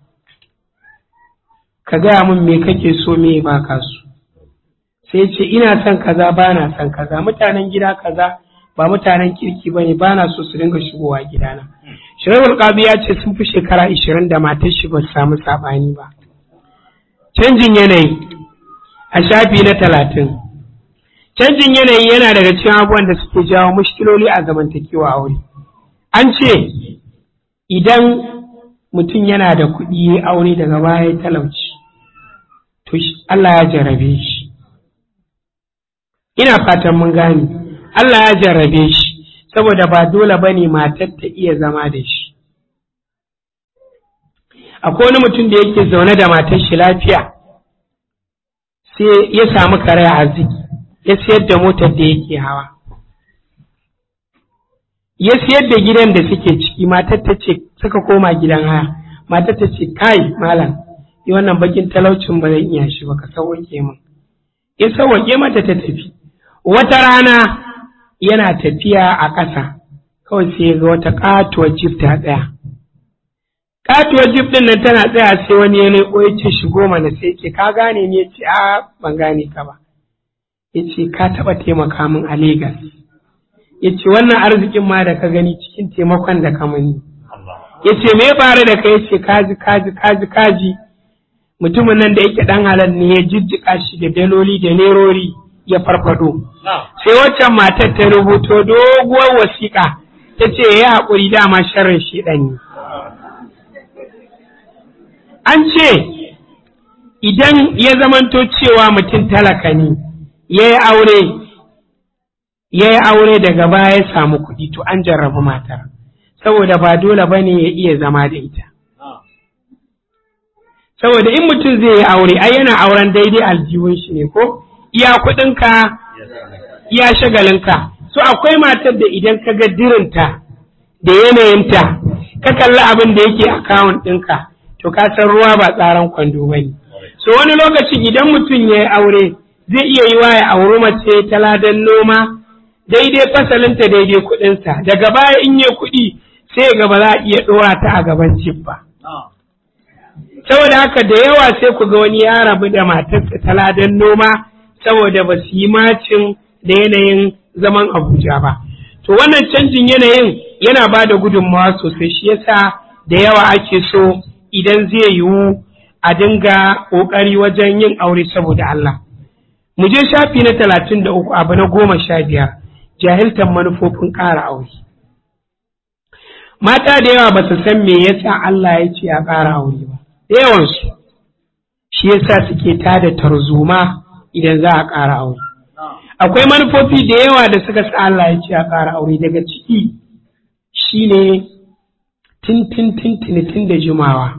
ka gaya min me kake so me ba ka so sai ce ina son kaza ba na son kaza mutanen gida kaza ba mutanen kirki ba ne ba na so su dinga shigowa gidana shiraihul qadi ya ce sun fi shekara ashirin da matar shi ba su samu saɓani ba canjin yanayi a shafi na talatin canjin yanayi yana daga cikin abubuwan da suke jawo mushkiloli a zamantakewa aure an ce idan mutum yana da kuɗi ya aure daga baya talauci to Allah ya jarrabe shi ina fatan mun gane Allah ya jarrabe shi saboda ba dole ba ne matar ta iya zama da shi akwai wani mutum da yake zaune da matar shi lafiya sai ya samu kare arziki ya siyar da motar da yake hawa ya siyar da gidan da suke ciki matar ta ce suka koma gidan haya matar ta ce kai malam yi wannan bakin talaucin ba zan iya shi ba ka sauwake min ya sauwake mata ta tafi wata rana yana tafiya a ƙasa kawai sai ya ga wata ƙatuwar jif ta tsaya ƙatuwar jif ɗin nan tana tsaya sai wani ya leƙo ya ce shigo mana sai ke ka gane ni ya ce a ban gane ka ba ya ce ka taɓa taimaka min a Legas ya ce wannan arzikin ma da ka gani cikin taimakon da ka mani ya ce me ya faru da kai ya ce kaji kaji kaji kaji mutumin nan da yake ɗan halal ne ya jijjiƙa shi da daloli da nerori ya farfado sai waccan matar ta rubuto doguwar wasiƙa ta ce ya haƙuri dama sharrin shi ne an ce idan ya zamanto cewa mutum talaka ne ya yi aure ya yi aure daga baya ya samu kuɗi to an jarrabu matar saboda ba dole ba ne ya iya zama da ita saboda in mutum zai yi aure ai yana auren daidai aljihun shi ne ko iya kuɗinka iya shagalinka so akwai matar da idan ka ga dirinta da yanayinta ka kalli abin da yake akawun ɗinka to ka san ruwa ba tsaron kwando ba ne so wani lokaci idan mutum ya yi aure zai iya yi wa ya auri mace ta ladan noma daidai fasalinta daidai kuɗinsa daga baya in yi kuɗi sai ga ba za a iya ɗora ta a gaban cif ba saboda haka da yawa sai ku ga wani ya rabu da matarsa ta ladan noma saboda ba su yi macin da yanayin zaman abuja ba to wannan canjin yanayin yana ba da gudunmawa sosai shi yasa da yawa ake so idan zai yiwu a dinga ƙoƙari wajen yin aure saboda Allah. Mu je shafi na talatin da uku abu na goma sha biyar jahiltar manufofin ƙara aure. Mata da yawa ba su san me yasa Allah ya ce a ƙara aure ba, da yawansu shi yasa suke tada tarzoma idan za a ƙara aure. Akwai manufofi da yawa da suka sa Allah ya ce a ƙara aure daga ciki shine tintin tintinitin da jimawa.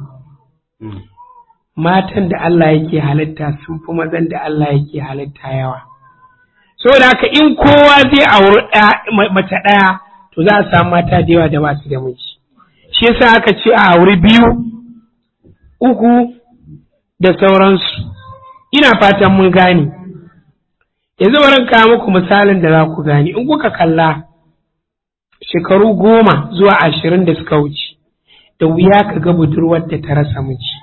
Matan da Allah yake halitta sun fi mazan da Allah yake halitta yawa. Saboda haka in kowa zai auri mace ɗaya to za a samu mata da yawa da ba su da miji. Shi yasa aka ce a auri biyu, uku da sauransu. Ina fatan mun gane. Yanzu bari kawo muku misalin da za ku gane. In kuka kalla shekaru goma zuwa ashirin da suka wuce. da wuya ka ga budurwar da ta rasa miji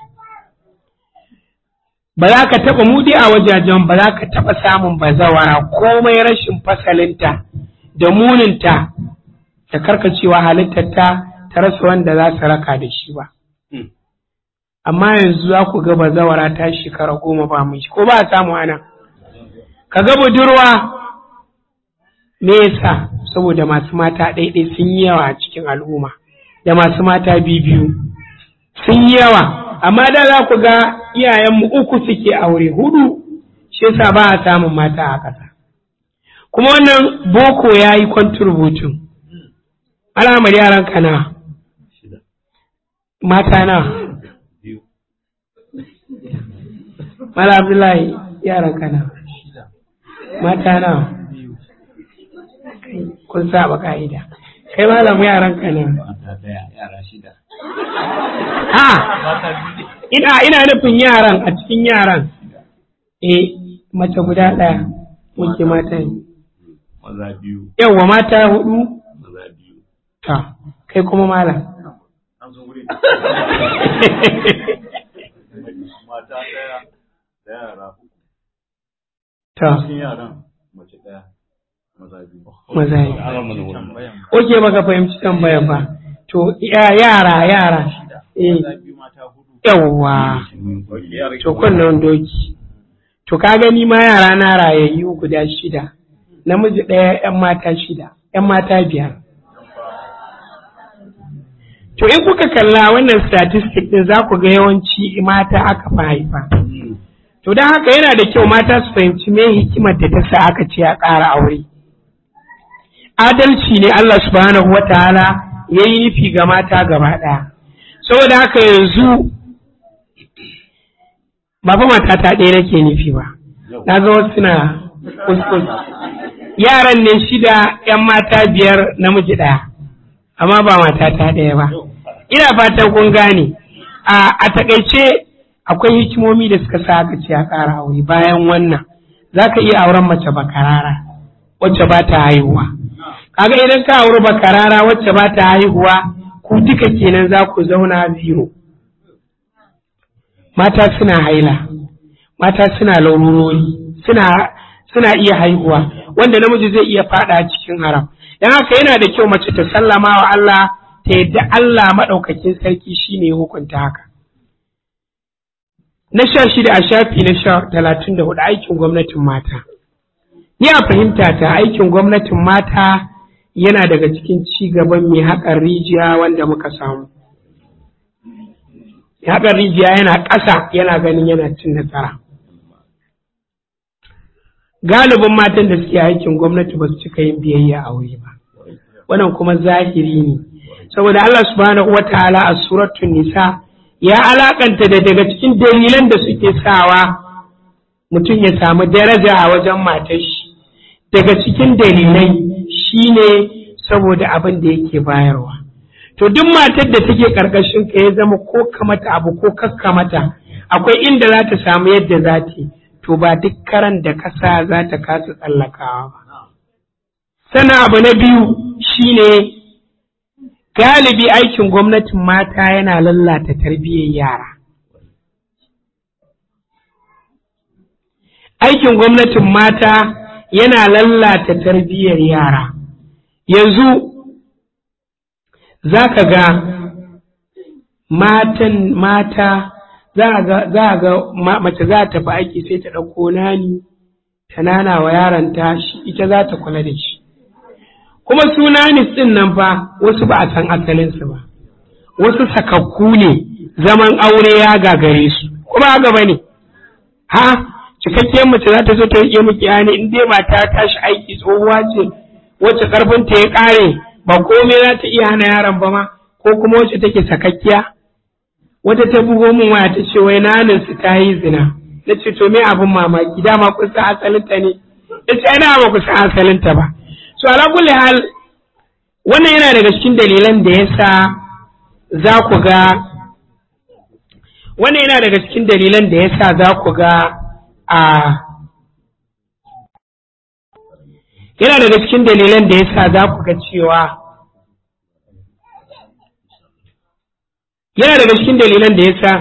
ba za ka taɓa mudi a wajajen ba za ka taɓa samun bazawara komai rashin fasalinta da muninta da karkacewa halittarta ta rasa wanda za su raka da shi ba amma yanzu za ku ga bazawara ta shekara goma ba miji ko ba a samu ana ka ga budurwa me yasa saboda masu mata ɗaiɗai sun yi yawa a cikin al'umma da masu mata biyu sun yi yawa amma da za ku ga iyayenmu uku suke aure hudu shi yasa ba a samun mata a ƙasa kuma wannan boko ya yi kwanturbutin alamar yaran kana mata na mala abdullahi yaran kana mata na kun saba ka'ida kai malam yaran ka ne ha ina ina nufin yaran a cikin yaran eh mace guda ɗaya muke mata ne maza biyu yawwa mata hudu maza biyu ta kai kuma malam an zo wuri mata ɗaya da yara uku ta cikin yaran mace ɗaya maza biyu maza ne tambayan oke baka fahimci tambayar ba to ya- yara yara eh maza biyu mata hudu yawwa to kunnen doki to ka gani ma yara na rayayyu guda shida namiji ɗaya ‘yan mata shida ‘yan mata biyar to in kuka kalla wannan statistic ɗin za ku ga yawanci mata aka fi haifa to don haka yana da kyau mata su fahimci me hikimar da ta sa aka ce a ƙara aure adalci ne Allah subhanahu wataala ya yi nufi ga mata gaba ɗaya saboda haka yanzu ba fa mata ta ɗaya nake nufi ba na ga wasu na kuskus yaran ne shida yan mata biyar namiji ɗaya amma ba mata ta ɗaya ba ina fatan kun gane a takaice akwai hikimomi da suka sa aka ce a ƙara aure bayan wannan za ka iya auren mace bakarara wacce ba ta haihuwa kaga idan ka auri bakarara wacce ba ta haihuwa ku duka kenan za ku zauna zero mata suna haila mata suna laururori suna suna iya haihuwa wanda namiji zai iya fada cikin haram dan haka yana da kyau mace ta sallama wa Allah ta yadda Allah maɗaukakin sarki shine hukunta haka na sha shida a shafi na sha talatin da hudu aikin gwamnatin mata ni a fahimta ta aikin gwamnatin mata yana daga cikin ci gaban mai haƙar rijiya wanda muka samu mai haƙar rijiya yana ƙasa yana ganin yana cin nasara galibin matan da suke aikin gwamnati ba su cika yin biyayya a wuri ba wannan kuma zahiri ne saboda Allah subhanahu wataala a suratul nisa ya alakanta da daga cikin dalilan da suke sawa mutum ya samu daraja a wajen matar shi daga cikin dalilai shine saboda abin da yake bayarwa to duk matar da take karkashin ka ya zama ko ka mata abu ko kakka mata akwai inda za ta samu yadda za ta to ba duk karan da kasa za ta kasa tsallakawa ba sana abu na biyu shine galibi aikin gwamnatin mata yana lallata tarbiyyar yara aikin gwamnatin mata yana lallata tarbiyyar yara yanzu za ka ga matan mata za a ga mace za ta fi aiki sai ta ɗauko nani ta nana wa yaronta shi ita za ta kula da shi kuma sunanis ɗin nan fa wasu ba a san asalinsu ba wasu sakakku ne zaman aure ya gagare su kuma haka ba ne ha cikakkiyar mace za ta zo ta rike miki yani in dai mata tashi aiki tsohuwa ce wacce karfinta ya ƙare ba komai za ta iya hana yaron ba ma ko kuma wacce take sakakkiya wata ta bugo min waya ta ce wai nanin su ta yi zina na ce to me abin mamaki dama kun san asalinta ne ya ce ana ba ku san asalinta ba so ala kulli hal wannan yana daga cikin dalilan da yasa za ku ga wannan yana daga cikin dalilan da yasa za ku ga a yana daga cikin dalilan da yasa za ku ga cewa yana daga cikin dalilan da yasa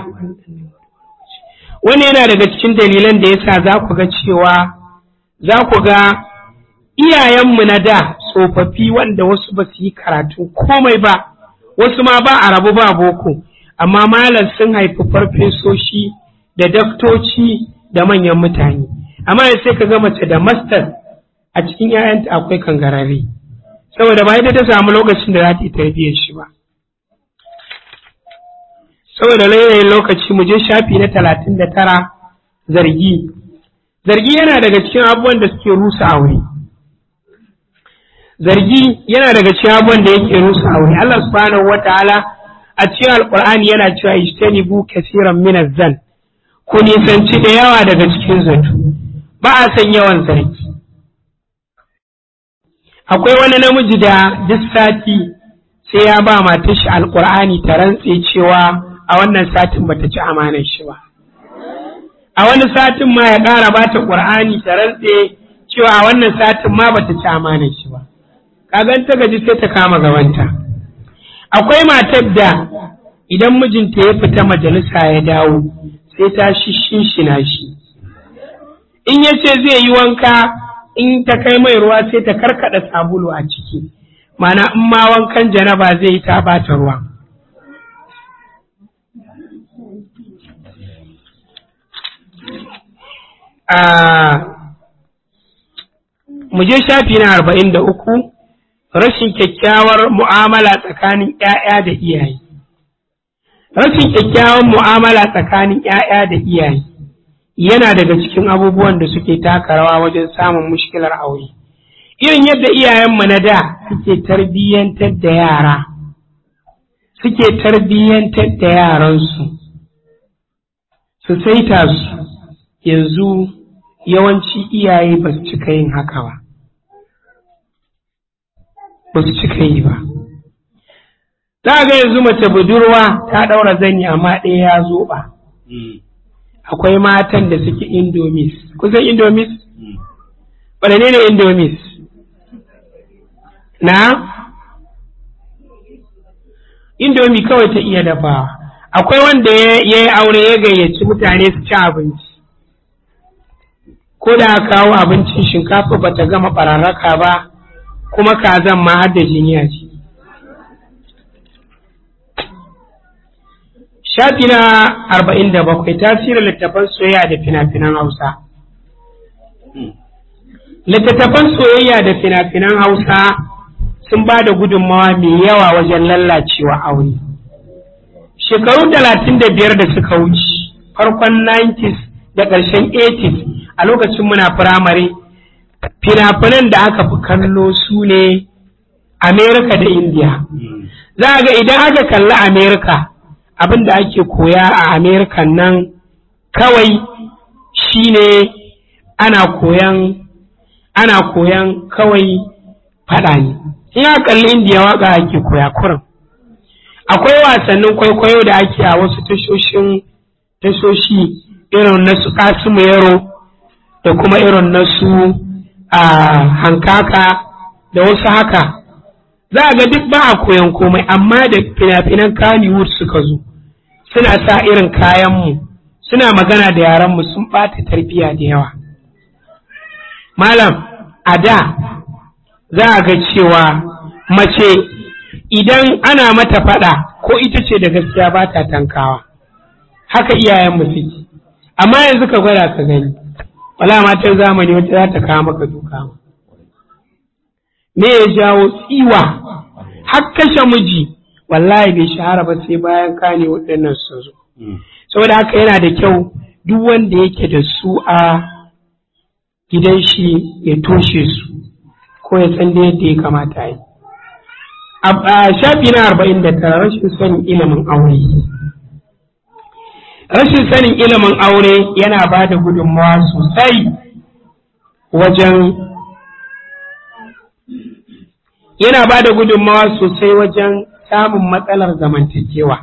wani yana daga cikin dalilan da yasa za ku ga cewa za ku ga iyayenmu na da tsofaffi wanda wasu ba su yi karatu komai ba wasu ma ba a rabu ba boko amma malam sun haifi farfesoshi da daktoci da manyan mutane amma sai ka ga mace da master a cikin 'ya'yanta akwai kangarare saboda ba ita ta samu lokacin da za ta yi tarbiyyar shi ba saboda layayin lokaci mu je shafi na talatin da tara zargi zargi yana daga cikin abubuwan da suke rusa aure zargi yana daga cikin abubuwan da yake rusa aure Allah subhanahu wataala a cikin alqur'ani yana cewa ijtanibu kaseeran min zan ku nisanci da yawa daga cikin zato ba a san yawan zargi akwai wani namiji da duk sati sai ya ba matar shi alqur'ani ta rantse cewa a wannan satin bata ci amanar shi ba a wani satin ma ya ƙara ba ta ƙur'ani ta rantse cewa a wannan satin ma bata ci amanar shi ba kagan ta gaji sai ta kama gabanta akwai matar da idan mijinta ya fita majalisa ya dawo sai ta shishinshina shi in ya ce zai yi wanka in ta kai mai ruwa sai ta karkada sabulu a ciki mana in ma wankan janaba zai yi ta bata ruwa mu je shafi na arba'in da uku rashin kyakkyawar mu'amala tsakanin ‘ya'ya da iyaye. Rashin kyakkyawar mu'amala tsakanin ‘ya'ya da iyaye yana daga cikin abubuwan da suke taka rawa wajen samun mushkilar aure. irin yadda iyayenmu na da suke tarbiyyantar da yara suke tarbiyyantar da yaransu su saita su yanzu yawanci iyaye ba su cika yin haka ba ba su cika yi ba za ga yanzu mace budurwa ta ɗaura zani amma ɗaya ya zoɓa akwai matan da suke indomis kusan indomis waɗanne ne indomis na indomi kawai ta iya dafawa akwai wanda ya yi aure ya gayyaci mutane su ci abinci ko da kawo abincin shinkafa ba ta gama ɓararraka ba kuma kazan ma har da jiniya ce shafi na arba'in da bakwai tasirin littattafan soyayya da fina-finan hausa littattafan soyayya da fina-finan hausa sun ba da gudunmawa mai yawa wajen lallacewa aure shekaru talatin da biyar da suka wuce farkon 90s da ƙarshen 80s a lokacin muna firamare fina-finan da aka fi kallo su ne amerika da indiya za a ga idan aka kalli amerika abin da ake koya a amerika nan kawai shine ana koyan ana koyan kawai faɗa ne in aka kalli indiya waka ake koya kurin akwai wasannin kwaikwayo da ake a wasu tashoshin tashoshi irin na su kasimu yaro da kuma irin na su a hankaka da wasu haka za a ga duk ba a koyan komai amma da fina-finan Kannywood suka zo suna sa irin kayanmu suna magana da yaranmu sun ɓata tarbiyya da yawa malam a da za a ga cewa mace idan ana mata faɗa ko ita ce da gaskiya ba ta tankawa haka iyayenmu suke amma yanzu ka gwada ka gani wala matan zamani wata za ta kawo maka duka me ya jawo tsiwa har kashe miji wallahi bai shahara ba sai bayan kane waɗannan sun zo saboda haka yana da kyau duk wanda yake da su a gidan shi ya toshe su ko ya san da yadda ya kamata yi a shafi na arba'in da tara rashin sanin ilimin aure rashin sanin ilimin aure yana ba da gudunmawa sosai wajen yana ba da gudunmawa sosai wajen samun matsalar zamantakewa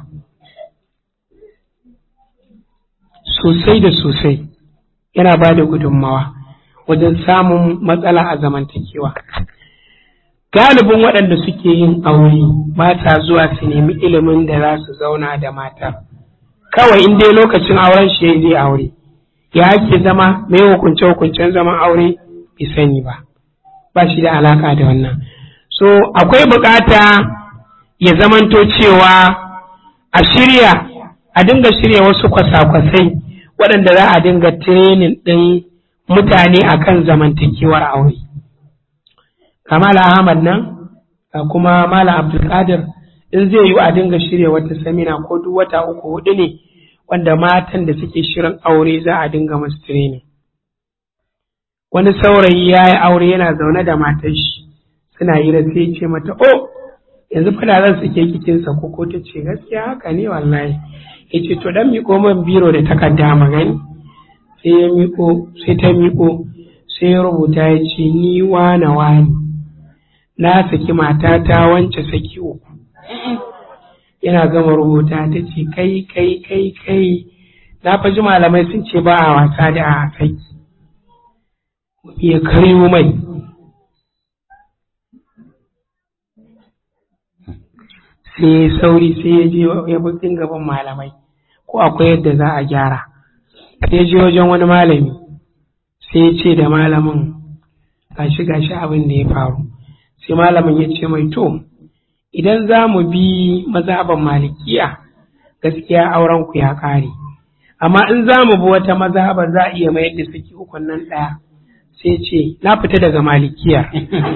sosai da sosai yana ba da gudunmawa wajen samun matsala a zamantakewa galibin waɗanda suke yin aure ba ta zuwa su nemi ilimin da za su zauna da matar kawai in dai lokacin auren shi zai aure ya ake zama mai hukunce hukuncen zaman aure bai sani ba ba shi da alaka da wannan so akwai bukata ya zamanto cewa a shirya a dinga shirya wasu kwasa-kwasai waɗanda za a dinga tirenin ɗin mutane akan zamantakewar aure kamala ahmad nan ga kuma mala abdulkadir in zai yi a dinga shirya wata samina ko duk wata uku hudu ne wanda matan da suke shirin aure za a dinga masu training wani saurayi ya yi aure yana zaune da matar shi suna yi da sai ce mata oh yanzu fada zan suke kikin sa ko ta ce gaskiya haka ne wallahi ya ce to dan miko man biro da takarda magani sai ya miko sai ta miko sai ya rubuta ya ce ni wane wani na saki matata wance saki uku yana gama rubuta ta ce kai kai kai kai na faji malamai sun ce ba a wasa da a saki ya karyo mai sai ya sauri sai ya je ya bukin gaban malamai ko akwai yadda za a gyara sai ya je wajen wani malami sai ya ce da malamin gashi gashi abin da ya faru sai malamin ya ce mai to idan za mu bi mazhaban malikiya gaskiya auren ku ya kare amma in za mu bi wata mazhabar za a iya mayar da saki ukun nan ɗaya sai ce na fita daga malikiya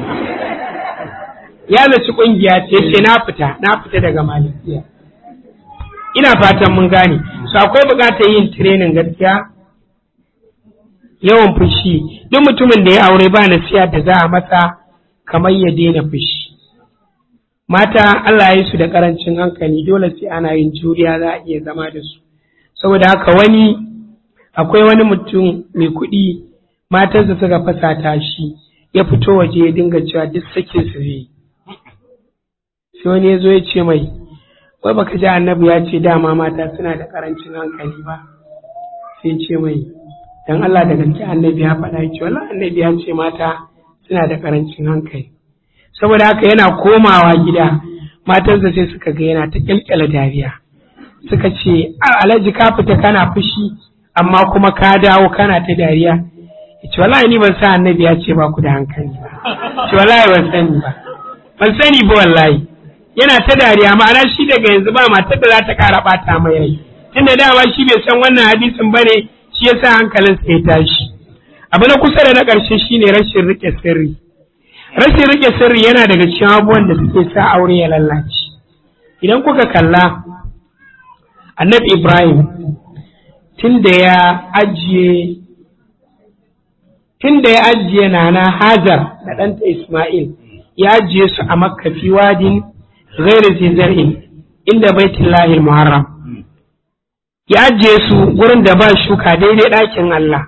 ya zaci ƙungiya ce ce na fita na fita daga malikiya ina fatan mun gane su akwai buƙatar yin tirenin gaskiya yawan fushi duk mutumin da ya aure ba nasiya da za a masa kamar ya daina fushi mata Allah ya yi su da karancin hankali dole sai ana yin juriya za a iya zama da su saboda haka wani akwai wani mutum mai kuɗi matarsa suka fasata shi ya fito waje ya dinga cewa duk sakin su zai sai wani ya zo ya ce mai wai baka ji annabi ya ce dama mata suna da karancin hankali ba sai ce mai dan Allah da gaske annabi ya faɗa ya ce wallahi annabi ya ce mata suna da karancin hankali saboda haka yana komawa gida matarsa sai suka ga yana ta kyalkyala dariya suka ce alhaji ka fita kana fushi amma kuma ka dawo kana ta dariya ya ce wallahi ni ban sa annabi ya ce ba ku da hankali ba ce wallahi ban sani ba ban sani ba wallahi yana ta dariya ma'ana shi daga yanzu ba matar da za ta kara bata mai rai tunda dama shi bai san wannan hadisin bane shi yasa hankalinsa ya tashi abu na kusa da na ƙarshe shine rashin rike sirri rashin rike sirri yana daga cikin abubuwan da suke sa aure ya lallace idan kuka kalla annabi ibrahim tun da ya ajiye tun da ya ajiye nana hajar da ɗanta isma'il ya ajiye su a makka fi wadin ghairu zar'in inda baitullahi muharram ya ajiye su gurin da ba shuka daidai ɗakin allah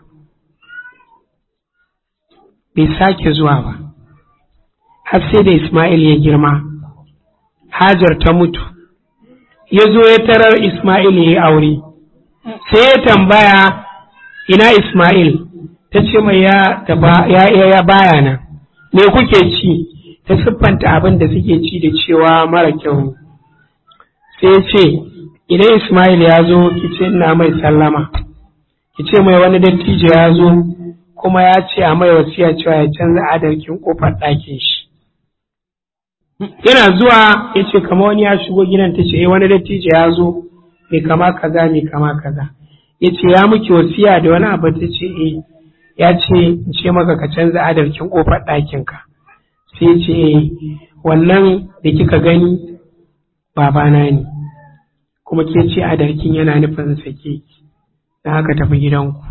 bai sake zuwa ba har sai da Ismail ya girma, Hajar ta mutu, ya zo ya tarar Ismail ya yi aure, sai ya tambaya ina Ismail, ta ce mai ya, ya baya nan, me kuke ci, ta siffanta abin da suke ci da cewa mara kyau ne. Sai ya ce, idan Ismail ya zo, ki ce ina mai sallama, ki ce mai wani dattijo ya zo, kuma ya ce a mai wasiya cewa ya canza adarkin kofar ɗakin shi. yana zuwa ya ce kama wani ya shigo gidan ta ce wani dattijo ya zo mai kama kaza mai kama kaza ya ce ya muke wasiya da wani abu ta ce eh ya ce in ce maka ka canza adarkin kofar ɗakinka sai ya ce eh wannan da kika gani babana ne kuma ke ce adarkin yana nufin sake na haka tafi gidanku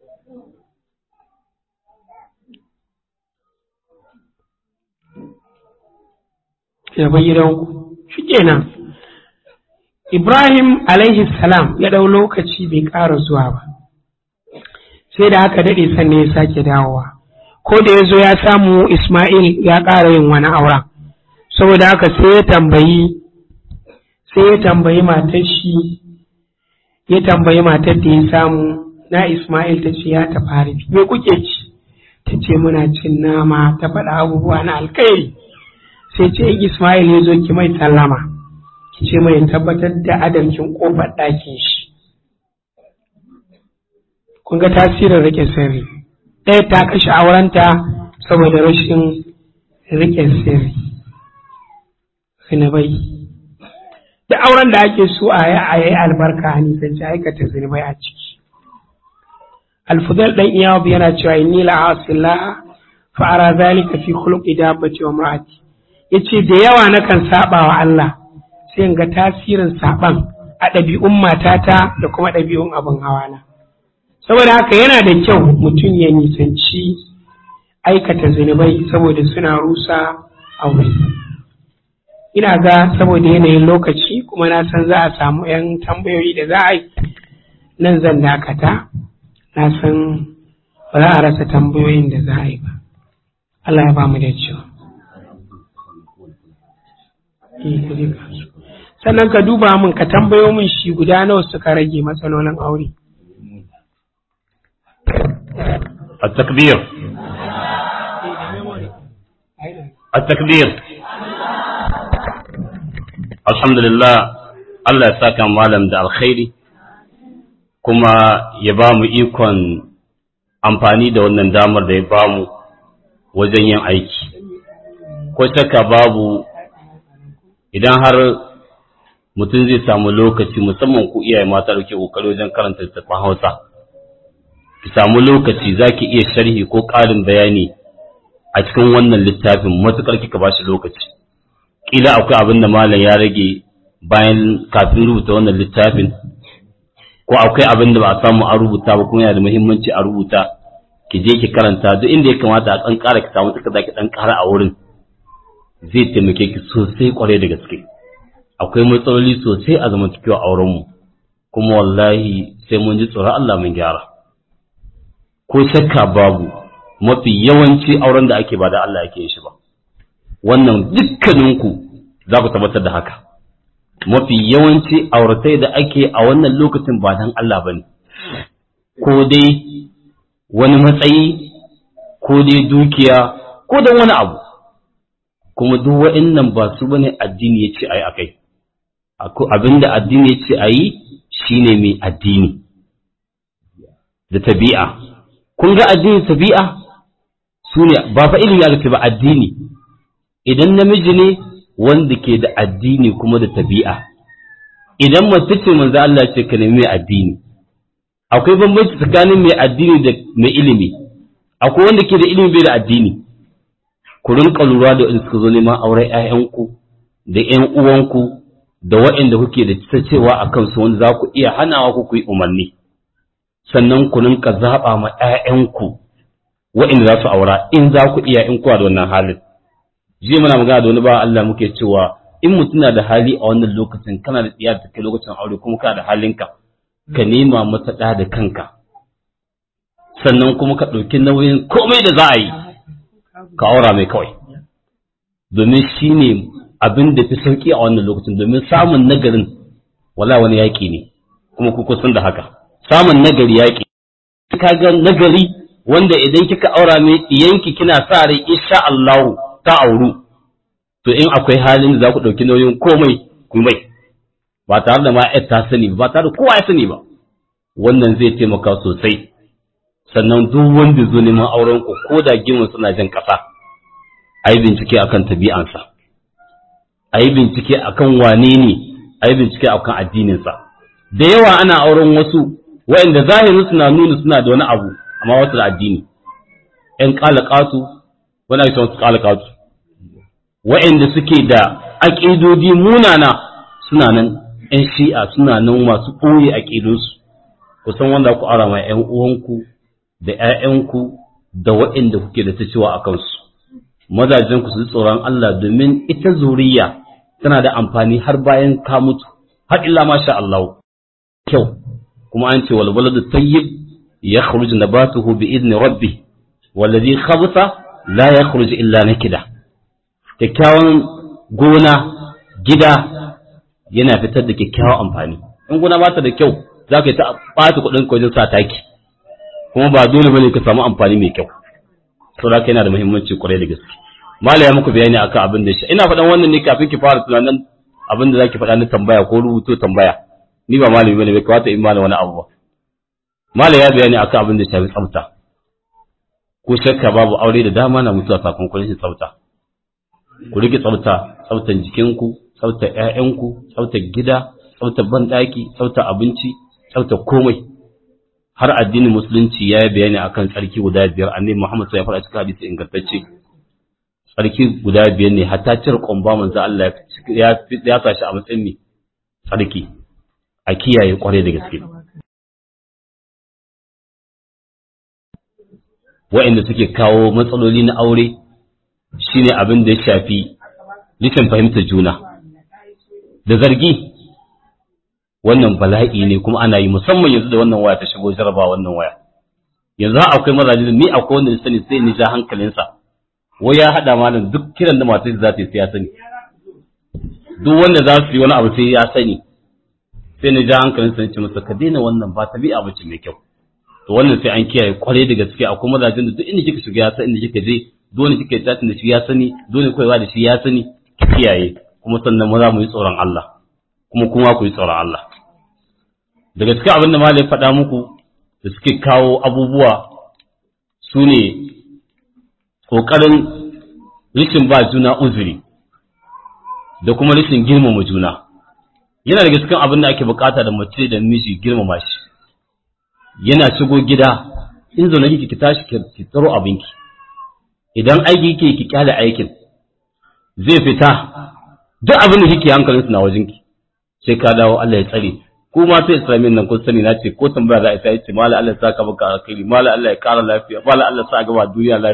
ya bai gidanku shi kenan Ibrahim alaihi salam ya ɗau lokaci bai ƙara zuwa ba sai da aka daɗe sannan ya sake dawowa ko da ya zo ya samu Ismail ya ƙara yin wani auren saboda haka sai ya tambayi sai ya tambayi matar shi ya tambayi matar da ya samu na Ismail ta ce ya tafi harbi me kuke ci ta ce muna cin nama ta faɗa abubuwa na alkhairi sai ce in Ismail ya zo ki mai sallama ki ce mai tabbatar da adalcin kofar ɗakin shi kun ga tasirin rike sirri ɗaya ta kashe aurenta saboda rashin rike sirri zinabai da auren da ake so a yi a yi albarka a nisanci aikata zinabai a ciki alfudal ɗan iyawa yana cewa inni la'asillah fa'ara zalika fi khuluqi dabbati wa mar'ati ya ce da yawa nakan saba wa Allah sai in ga tasirin saban a ɗabi'un matata da kuma ɗabi'un abin hawana saboda haka yana da kyau mutum ya nisanci aikata zunubai saboda suna rusa aure ina ga saboda yanayin lokaci kuma na san za a samu 'yan tambayoyi da za a yi nan zan dakata na san ba za a rasa tambayoyin da za a yi ba Allah ya ba mu da cewa sannan ka duba min ka tambayo min shi guda nawa suka rage matsalolin aure التكبير التكبير الحمد لله Allah ya saka malam da alkhairi kuma ya ba mu ikon amfani da wannan damar da ya ba mu wajen yin aiki ko shakka babu idan har mutum zai samu lokaci musamman ku iyaye mata da ke kokari wajen karanta littattafan Hausa ki samu lokaci zaki iya sharhi ko ƙarin bayani a cikin wannan littafin matukar kika bashi lokaci kila akwai abin da malam ya rage bayan kafin rubuta wannan littafin ko akwai abin da ba a samu a rubuta ba kuma yana da muhimmanci a rubuta ki je ki karanta duk inda ya kamata a ɗan ƙara ki samu takarda ki ɗan ƙara a wurin zai taimake ki sosai kwarai da gaske akwai matsaloli sosai a zamantakewa aurenmu kuma wallahi sai mun ji tsoron Allah mun gyara ko shakka babu mafi yawanci auren da ake ba da Allah yake yin shi ba wannan dukkaninku za ku tabbatar da haka mafi yawanci auratai da ake a wannan lokacin ba dan Allah bane ko dai wani matsayi ko dai dukiya ko dan wani abu kuma duk wa'annan ba su bane addini ya ce ayi akai abinda addini ya ce ayi shine mai addini da tabi'a kun ga addini tabi'a su ne ba fa ilimi aka ce ba addini idan namiji ne wanda ke da addini kuma da tabi'a idan mace ce manzo Allah ce ka nemi mai addini akwai bambanci tsakanin mai addini da mai ilimi akwai wanda ke da ilimi bai da addini ku rinka lura da in suka zo neman auren ƴaƴanku da ƴan uwanku da waɗanda kuke da ta cewa a kansu wanda za ku iya hanawa ku ku yi umarni sannan ku rinka zaɓa ma ƴaƴanku waɗanda za su aura in za ku iya in kuwa da wannan halin jiya muna magana da wani ba Allah muke cewa in mutum na da hali a wannan lokacin kana da tsiya da kai lokacin aure kuma kana da halinka ka nema mata ɗa da kanka sannan kuma ka ɗauki nauyin komai da za a yi ka aura mai kawai domin shi ne abin da fi sauƙi a wannan lokacin domin samun nagarin wala wani yaƙi ne kuma ku kusan da haka samun nagari yaƙi ka ga nagari wanda idan kika aura mai ɗiyanki kina sa rai insha Allahu ta auru to in akwai halin da za ku ɗauki nauyin komai ku mai ba tare da ma ta sani ba tare da kowa ya sani ba wannan zai taimaka sosai sannan duk wanda zo neman auren ku ko da gimin suna jan ƙasa a yi bincike akan tabi'ansa a yi bincike akan wane ne a yi bincike akan addininsa da yawa ana auren wasu waɗanda zahirin suna nuna suna da wani abu amma wasu da addini ‘yan ƙalaƙatu wani ake wasu ƙalaƙatu waɗanda suke da aƙidodi munana suna nan ‘yan shi'a suna nan masu ɓoye aƙidunsu kusan wanda ku ara ma ‘yan uwanku da ‘ya'yanku da waɗanda kuke da ta cewa a kansu mazajenku su tsoron Allah domin ita zuriya tana da amfani har bayan ka mutu har illa masha Allah kyau kuma an ce wal waladu tayyib yakhruj nabatuhu bi idni rabbi wallazi khabata la yakhruj illa nakida kyakkyawan gona gida yana fitar da kyakkyawan amfani in gona ba ta da kyau za ka yi ta ɓata kuɗin wajen sa taki kuma ba dole bane ka samu amfani mai kyau saboda yana da muhimmanci kwarai da gaske malaya muku bayani akan abin da shi ina faɗan wannan ne kafin ki fara tunanin abin da zaki faɗa na tambaya ko rubuto tambaya ni ba malami bane bai kawata in malami wani abu ba malaya bayani akan abin da shafi tsafta ko shakka babu aure da dama na mutuwa sakamakon rashin tsafta ku rike tsafta tsaftan jikinku tsaftar ƴaƴanku tsaftar gida tsaftar banɗaki tsaftar abinci tsaftar komai har addinin musulunci ya yi bayani akan tsarki guda biyar annabi Muhammad sai ya faɗa cikin hadisi ingantacce tsarki guda biyar ne hatta cire ƙwamba manzo Allah ya ya tashi a matsayin ne tsarki a kiyaye kwarai da gaske wa'inda suke kawo matsaloli na aure shine abin da ya shafi rashin fahimtar juna da zargi wannan bala'i ne kuma ana yi musamman yanzu da wannan waya ta shigo jaraba wannan waya yanzu har akwai mazaje ni akwai wanda sani sai ni ja hankalinsa wai ya hada malam duk kiran da matar za ta yi sai ya sani duk wanda za su yi wani abu sai ya sani sai ni ja hankalinsa ni ce masa ka daina wannan ba tabi'a bace mai kyau to wannan sai an kiyaye kwarai da gaske akwai mazajen da duk inda kika shiga ya san inda kika je dole kika yi tatin da shi ya sani dole koyewa da shi ya sani ki kiyaye kuma sannan maza mu yi tsoron Allah kuma kuma ku yi tsoron Allah daga cikin abin da malai faɗa muku da suke kawo abubuwa su ne ƙoƙarin rishin ba juna uzuri da kuma rishin girmama juna yana daga cikin abin da ake bukata da mace da miji girmama shi yana shigo gida in zaune kike ki tashi ki tsaro abinki idan aiki kike ki kyale aikin zai fita duk abin da kike hankalinsu na wajenki sai ka dawo Allah ya tsare ko ma sai islamin nan kun sani na ce ko tambaya za a sai ce mala Allah ya saka maka alkhairi mala Allah ya kara lafiya mala Allah ya sa gaba duniya lafiya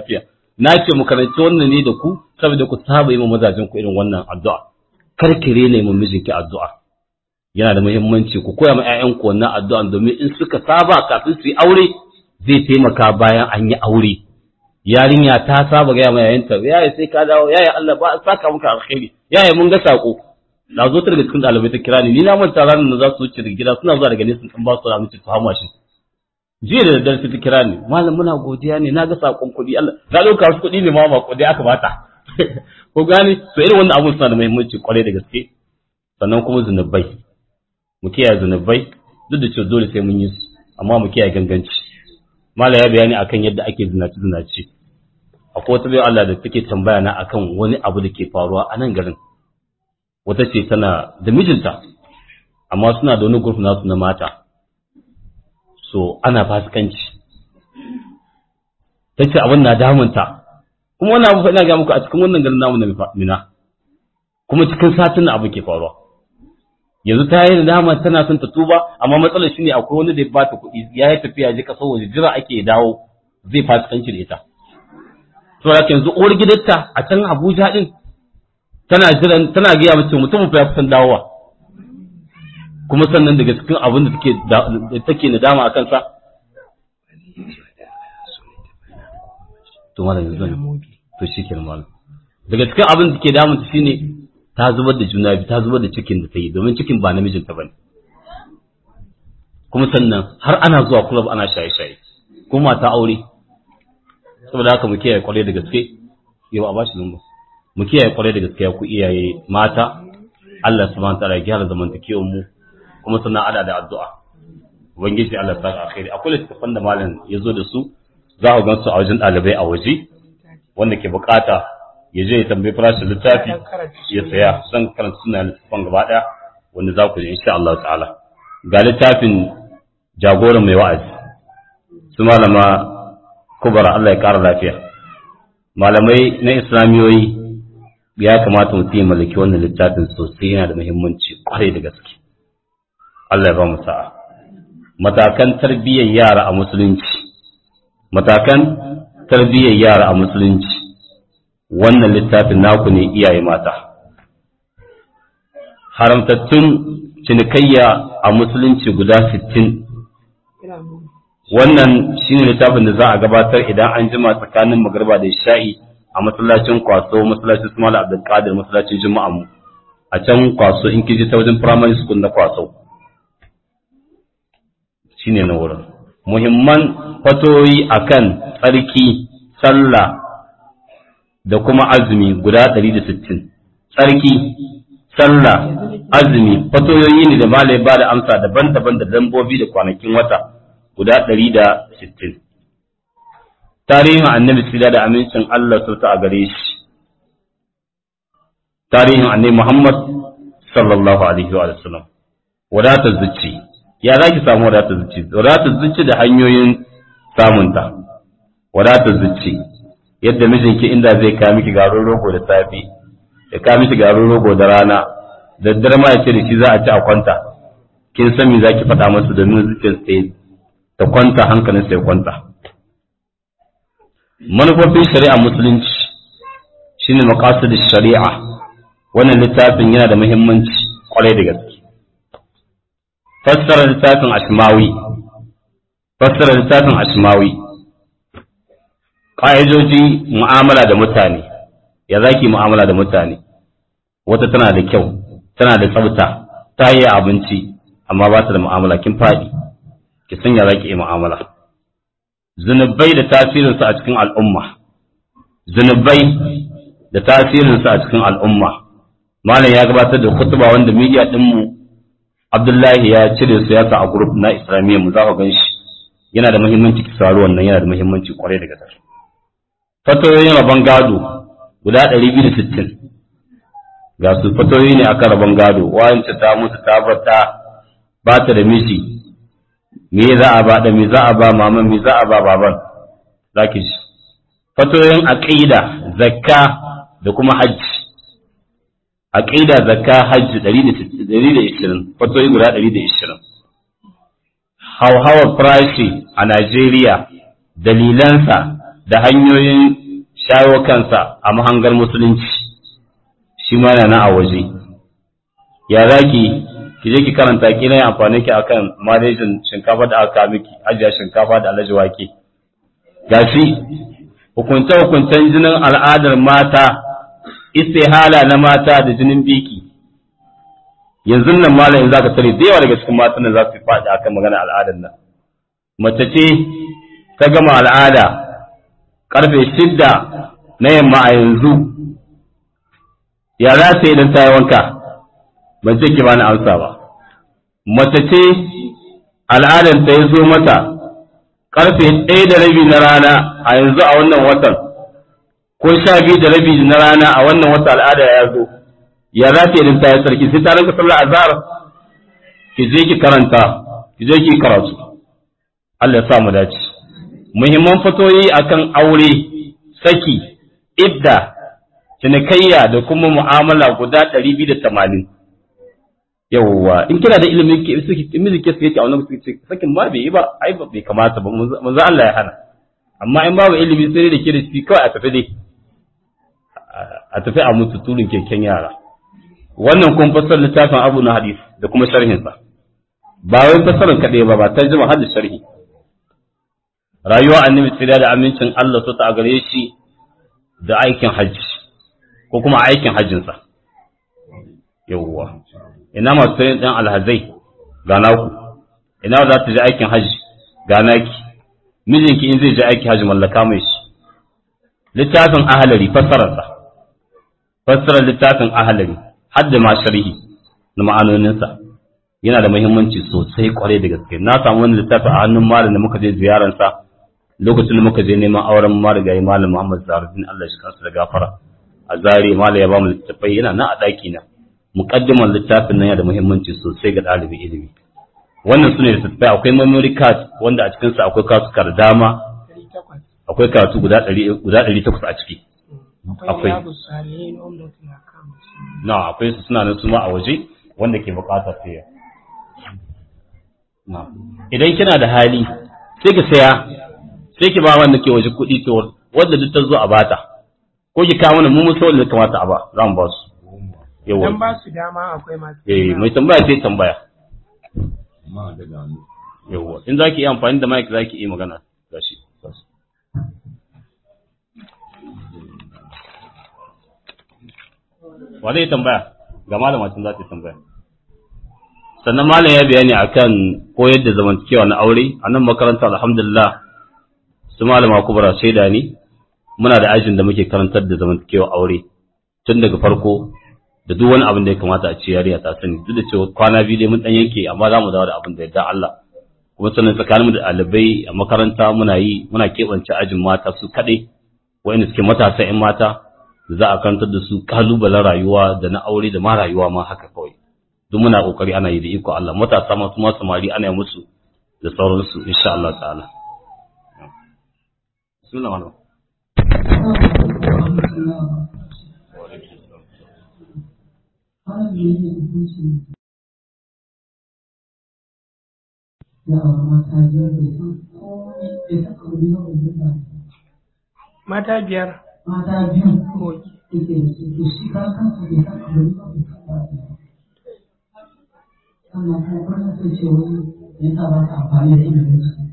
na ce mu karanci wannan ne da ku saboda ku saba yi ma mazajen ku irin wannan addu'a karkire ne mu mijinki addu'a yana da muhimmanci ku koya ma ƴaƴan ku wannan addu'a domin in suka saba kafin su yi aure zai taimaka bayan an yi aure yarinya ta saba ga mai yayanta yaya sai ka dawo yaya Allah ba saka muka alkhairi yaya mun ga sako na zo ta daga cikin dalibai ta kira ni ni na manta ranar da za su wuce daga gida suna zuwa daga nesa sun ba su da mutu fama shi jiya da daddare ta kira ni malam muna godiya ne na ga sakon kuɗi Allah na ɗauka wasu kuɗi ne ma ba kuɗi aka bata ko gane to irin wannan abun suna da muhimmanci kwarai da gaske sannan kuma zunubai mu kiyaye zunubai duk da cewa dole sai mun yi su amma mu kiyaye ganganci mala ya bayani akan yadda ake zinaci zinaci akwai wata bayan Allah da take tambaya na akan wani abu da ke faruwa a nan garin wata ce tana da mijinta amma suna da wani group nasu na mata so ana fasikanci ta ce abin na damunta kuma wannan abu ina ga muku a cikin wannan garin namu na mina kuma cikin satin abu ke faruwa yanzu ta yi dama tana son ta tuba amma matsalar shi ne akwai wani da ya bata kuɗi ya yi tafiya ji kasar waje jira ake dawo zai fasikanci da ita to haka yanzu uwar gidanta a can Abuja din tana jiran tana gaya mace mutumin fa ya kusan dawowa kuma sannan daga cikin abin da take take nadama akan sa to malam yanzu to shikenan malam daga cikin abin da take damun ta shine ta zubar da juna biyu ta zubar da cikin da ta yi domin cikin ba namijinta ba ne kuma sannan har ana zuwa kulab ana shaye-shaye kuma ta aure saboda haka mu kiyaye kwarai da gaske yau a bashi lumba mu kiyaye kwarai da gaske ku iyaye mata Allah subhanahu ta'ala ya gyara zamantakewar mu kuma sannan ada da addu'a ubangiji Allah ya saka alkhairi akwai littafan da malam ya zo da su za ku gan su a wajen ɗalibai a waje wanda ke bukata ya je ya tambayi farashin littafi ya saya zan karanta suna littafin gaba ɗaya wanda za ku ji insha Allah ta'ala ga littafin jagoran mai wa'azi su malama kubara Allah ya ƙara lafiya malamai na islamiyoyi ya kamata mutum ya mallaki wannan littafin sosai yana da muhimmanci kwarai da gaske Allah ya ba mu sa'a matakan tarbiyyar yara a musulunci matakan tarbiyyar yara a musulunci wannan littafin naku ne iyaye mata haramtattun cinikayya a musulunci guda sittin wannan shine littafin da za a gabatar idan an jima tsakanin magarba da sha'i a masallacin kwaso masallacin Ismail Abdul Qadir masallacin Juma'a mu a can kwaso in kiji ta wajen primary school na kwaso shine na wurin muhimman fatoyi akan tsarki sallah da kuma azumi guda 160 tsarki sallah azumi fatoyoyi ne da malai ba da amsa daban-daban da lambobi da kwanakin wata guda 160 tarihin annabi sila da amincin Allah sauta a gare shi tarihin annabi Muhammad sallallahu alaihi wa sallam wadatar zuci ya za ki samu wadatar zuci wadatar zuci da hanyoyin samunta wadatar zuci yadda mijinki inda zai kawo miki garin rogo da safe ya kawo miki garin rogo da rana da daddare ma ya ce da shi za a ci a kwanta kin san me zaki faɗa masa domin zuciyar sa ta kwanta hankalin sa ya kwanta manufofin shari'a musulunci shine maqasid shari'a wannan littafin yana da muhimmanci kwarai da gaske fassara littafin ashmawi fassara littafin ashmawi ƙa'idoji mu'amala da mutane ya zaki mu'amala da mutane wata tana da kyau tana da tsafta ta yi abinci amma ba ta da mu'amala kin faɗi ki san ya zaki yi mu'amala zunubai da tasirinsu a cikin al'umma zunubai da tasirinsu a cikin al'umma malam ya gabatar da kutuba wanda media ɗinmu abdullahi ya cire su ya sa a group na islamiyya mu za ku gan shi yana da muhimmanci ki saurari wannan yana da muhimmanci kwarai da gaske fatoyin rabon gado guda 260 ga su fatoyi ne akan rabon gado wayance ta mutu ta bata ba ta da miji me za a ba da me za a ba maman me za a ba baban zaki ji fatoyin aqida zakka da kuma hajji aqida zakka hajji 120 fatoyi guda 120 hauhawar farashi a Najeriya dalilansa da hanyoyin shayo kansa a mahangar musulunci shi ma yana a waje ya zaki ki je ki karanta ki na amfani ki akan manajin shinkafa da aka miki ajiya shinkafa da alaji wake gashi hukunce hukuncen jinin al'adar mata istihala na mata da jinin biki yanzu nan malamin zaka tare da yawa daga cikin matan nan za su faɗi akan magana al'adar nan mace ce ta gama al'ada karfe shidda na yamma a yanzu ya za ta idan ta yi wanka ban ce ki bani amsa ba mace ce al'adar ta ya zo mata karfe ɗaya da rabi na rana a yanzu a wannan watan ko sha biyu da rabi na rana a wannan wata al'ada ya zo ya za ta idan ta yi sarki sai ta rinka sallar azhar ki je ki karanta ki je ki karatu Allah ya sa mu dace muhimman fatoyi akan aure saki idda cinikayya da kuma mu'amala guda 280 yawwa in kina da ilimin ke suke miji ke suke a wannan suke sakin ma bai yi ba ai ba bai kamata ba manzo Allah ya hana amma in babu ilimi sai da ke da shi kawai a tafi dai a tafi a mutu turin keken yara wannan kuma fasar littafin abu na hadis da kuma sharhinsa ba wai fasarin kaɗai ba ba tarjuma har da sharhi rayuwa annabi tsira da amincin Allah su ta gare shi da aikin hajji ko kuma aikin hajjinsa yawwa ina masu sayin ɗan alhazai ga naku ina za ta je aikin hajji ga naki mijinki in zai je aikin hajji mallaka mai shi littafin ahalari fassararsa fassarar littafin ahalari har da ma sharhi na ma'anoninsa yana da muhimmanci sosai kwarai da gaske na samu wani littafi a hannun malam da muka je ziyararsa lokacin da muka je neman auren marigayi malam Muhammad Zaruddin Allah shi kansa da gafara a zare malam ya ba mu littafai yana nan a ɗaki na muqaddiman littafin nan yana da muhimmanci sosai ga ɗalibin ilimi wannan sune littattafai akwai memory card wanda a cikin sa akwai kasuka da dama akwai karatu guda 100 guda 800 a ciki akwai na akwai su suna nan su ma a waje wanda ke bukatar saya idan kina da hali sai ki saya sai ki ba wanda ke waje kuɗi to wanda duk ta zo a bata ko ki kawo mana mu mun da kamata a ba za mu ba su yawa Dan ba su dama akwai masu. eh mai tambaya sai tambaya amma da gano yawa in zaki yi amfani da mic zaki yi magana gashi wa zai tambaya ga malamacin za ta yi tambaya sannan malam ya bayani akan koyar da zamantakewa na aure a nan makaranta alhamdulillah su malama kubra shaida ne muna da ajin da muke karantar da zamantakewa aure tun daga farko da duk wani abin da ya kamata a ce yariya ta sani duk da cewa kwana biyu dai mun dan yanke amma za mu dawo da abin da yadda Allah kuma sannan tsakaninmu da ɗalibai a makaranta muna yi muna keɓance ajin mata su kaɗai wa'inda suke matasa 'yan mata za a karantar da su kalubalen rayuwa da na aure da ma rayuwa ma haka kawai duk muna kokari ana yi da iko Allah matasa ma kuma samari ana yi musu da sauransu insha Allah ta'ala bismillah malam Mata biyar. mata biyu Oke. yake da su to shi kan kansa bai san abu ba bai san ba sannan kuma kullum sai ce wani ya sa ba ka amfani da ilimin su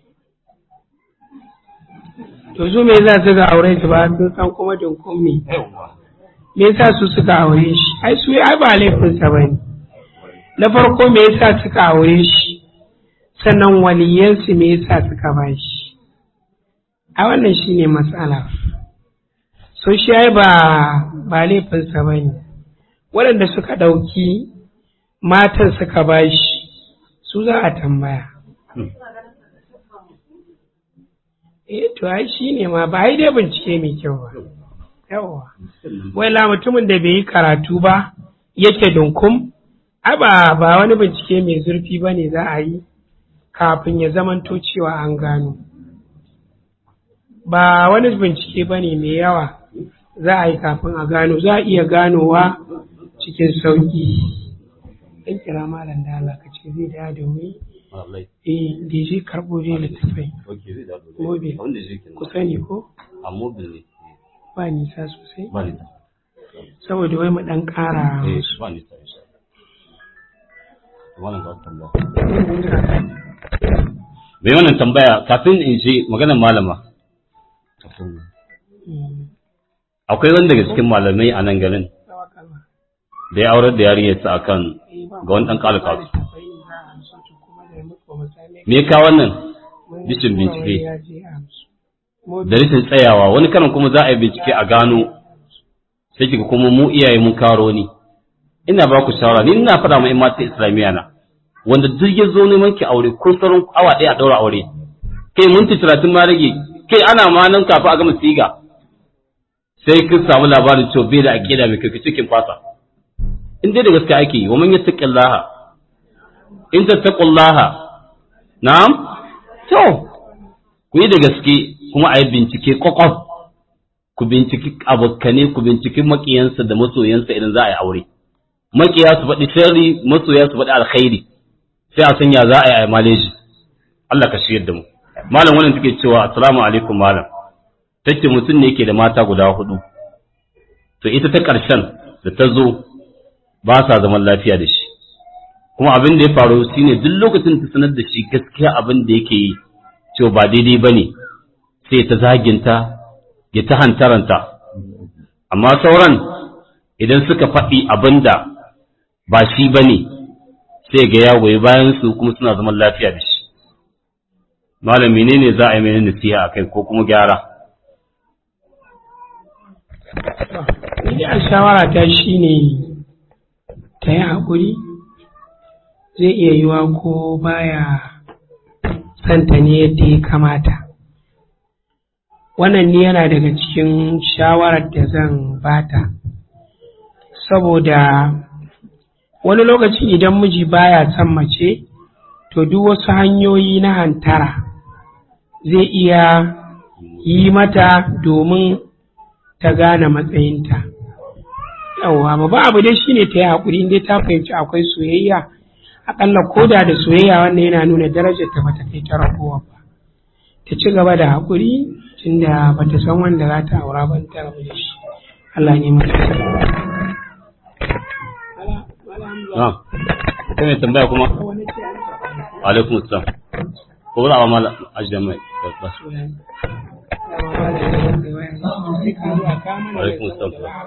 To su me yasa suka aure su ba sun san kuma dinkun me? Me yasa su suka aure shi? Ai su ai ba laifinsa ba ne. Na farko me yasa suka aure shi? Sannan waliyansu me yasa suka ba shi? A wannan shi ne matsala. So shi ai ba ba laifinsa ba ne. Waɗanda suka ɗauki matan suka ba shi, su za a tambaya. Eh to ai shi ne ma ba ai dai bincike mai kyau ba. Yawwa. Wai la mutumin da bai yi karatu ba yake dunkum, ai ba ba wani bincike mai zurfi ba ne za a yi kafin ya zamanto cewa an gano. Ba wani bincike ba ne mai yawa za a yi kafin a gano, za a iya ganowa cikin sauƙi. Ɗan kira malam da Allah ka ce zai da da wuri. wallahi Eh, da je karɓo dai littattafai. okay zai da Mobil. wanda zai kin Ku sani ko? a mobil ne ba nisa sosai ba ni saboda wai mu dan ƙara eh ba ni sai wannan ga tambaya bai wannan tambaya kafin in ji maganar malama akwai wani daga cikin malamai a nan garin da ya aurar da yarinyarsa akan ga wani dan kalaka me ka wannan dishin bincike da rashin tsayawa wani karan kuma za a yi bincike a gano sai kiga kuma mu iyaye mun karo ni ina ba ku shawara ni ina faɗa ma 'yan mata islamiyya na wanda duk ya zo neman ki aure ko sauran awa ɗaya a ɗaura aure kai minti talatin ma rage kai ana ma nan kafin a gama siga sai kin samu labarin cewa bai da aƙida mai kai cikin fasa in dai da gaske ake yi wa man yattaqillaha in tattaqullaha na'am to ku yi da gaske kuma a yi bincike kwakwaf ku binciki abokane ku binciki makiyansa da masoyansa idan za a yi aure makiya su faɗi sharri masoya su faɗi alkhairi sai a sanya za a yi a maleji Allah ka shiyar da mu malam wannan take cewa assalamu alaikum malam tace mutum ne yake da mata guda hudu to ita ta ƙarshen da ta zo ba sa zaman lafiya da shi kuma abin da ya faru shine duk lokacin ta sanar da shi gaskiya abin da yake yi cewa ba daidai bane sai ta zaginta ya ta hantaranta amma sauran idan suka faɗi abin da ba shi bane sai ga ya goyi bayan su kuma suna zaman lafiya da shi malami ne ne za a yi mai nasiha a kai ko kuma gyara ni a shawara ta shine ta yi haƙuri zai iya yiwa ko baya santa ne yadda ya kamata wannan ni yana daga cikin shawarar da zan bata saboda wani lokaci idan miji baya son mace to duk wasu hanyoyi na hantara zai iya yi mata domin ta gane matsayinta yawwa babban abu dai shine ta yi haƙuri inda ta fahimci akwai soyayya aƙalla koda da soyayya wannan yana nuna darajar ta bata kai ta ragowa ba ta ci gaba da haƙuri tunda bata san wanda za ta aura ban ta rabu da shi Allah ne mata na kai mai tambaya kuma alaikum assalam ko za a ba mala ajiyar mai ba su alaikum assalam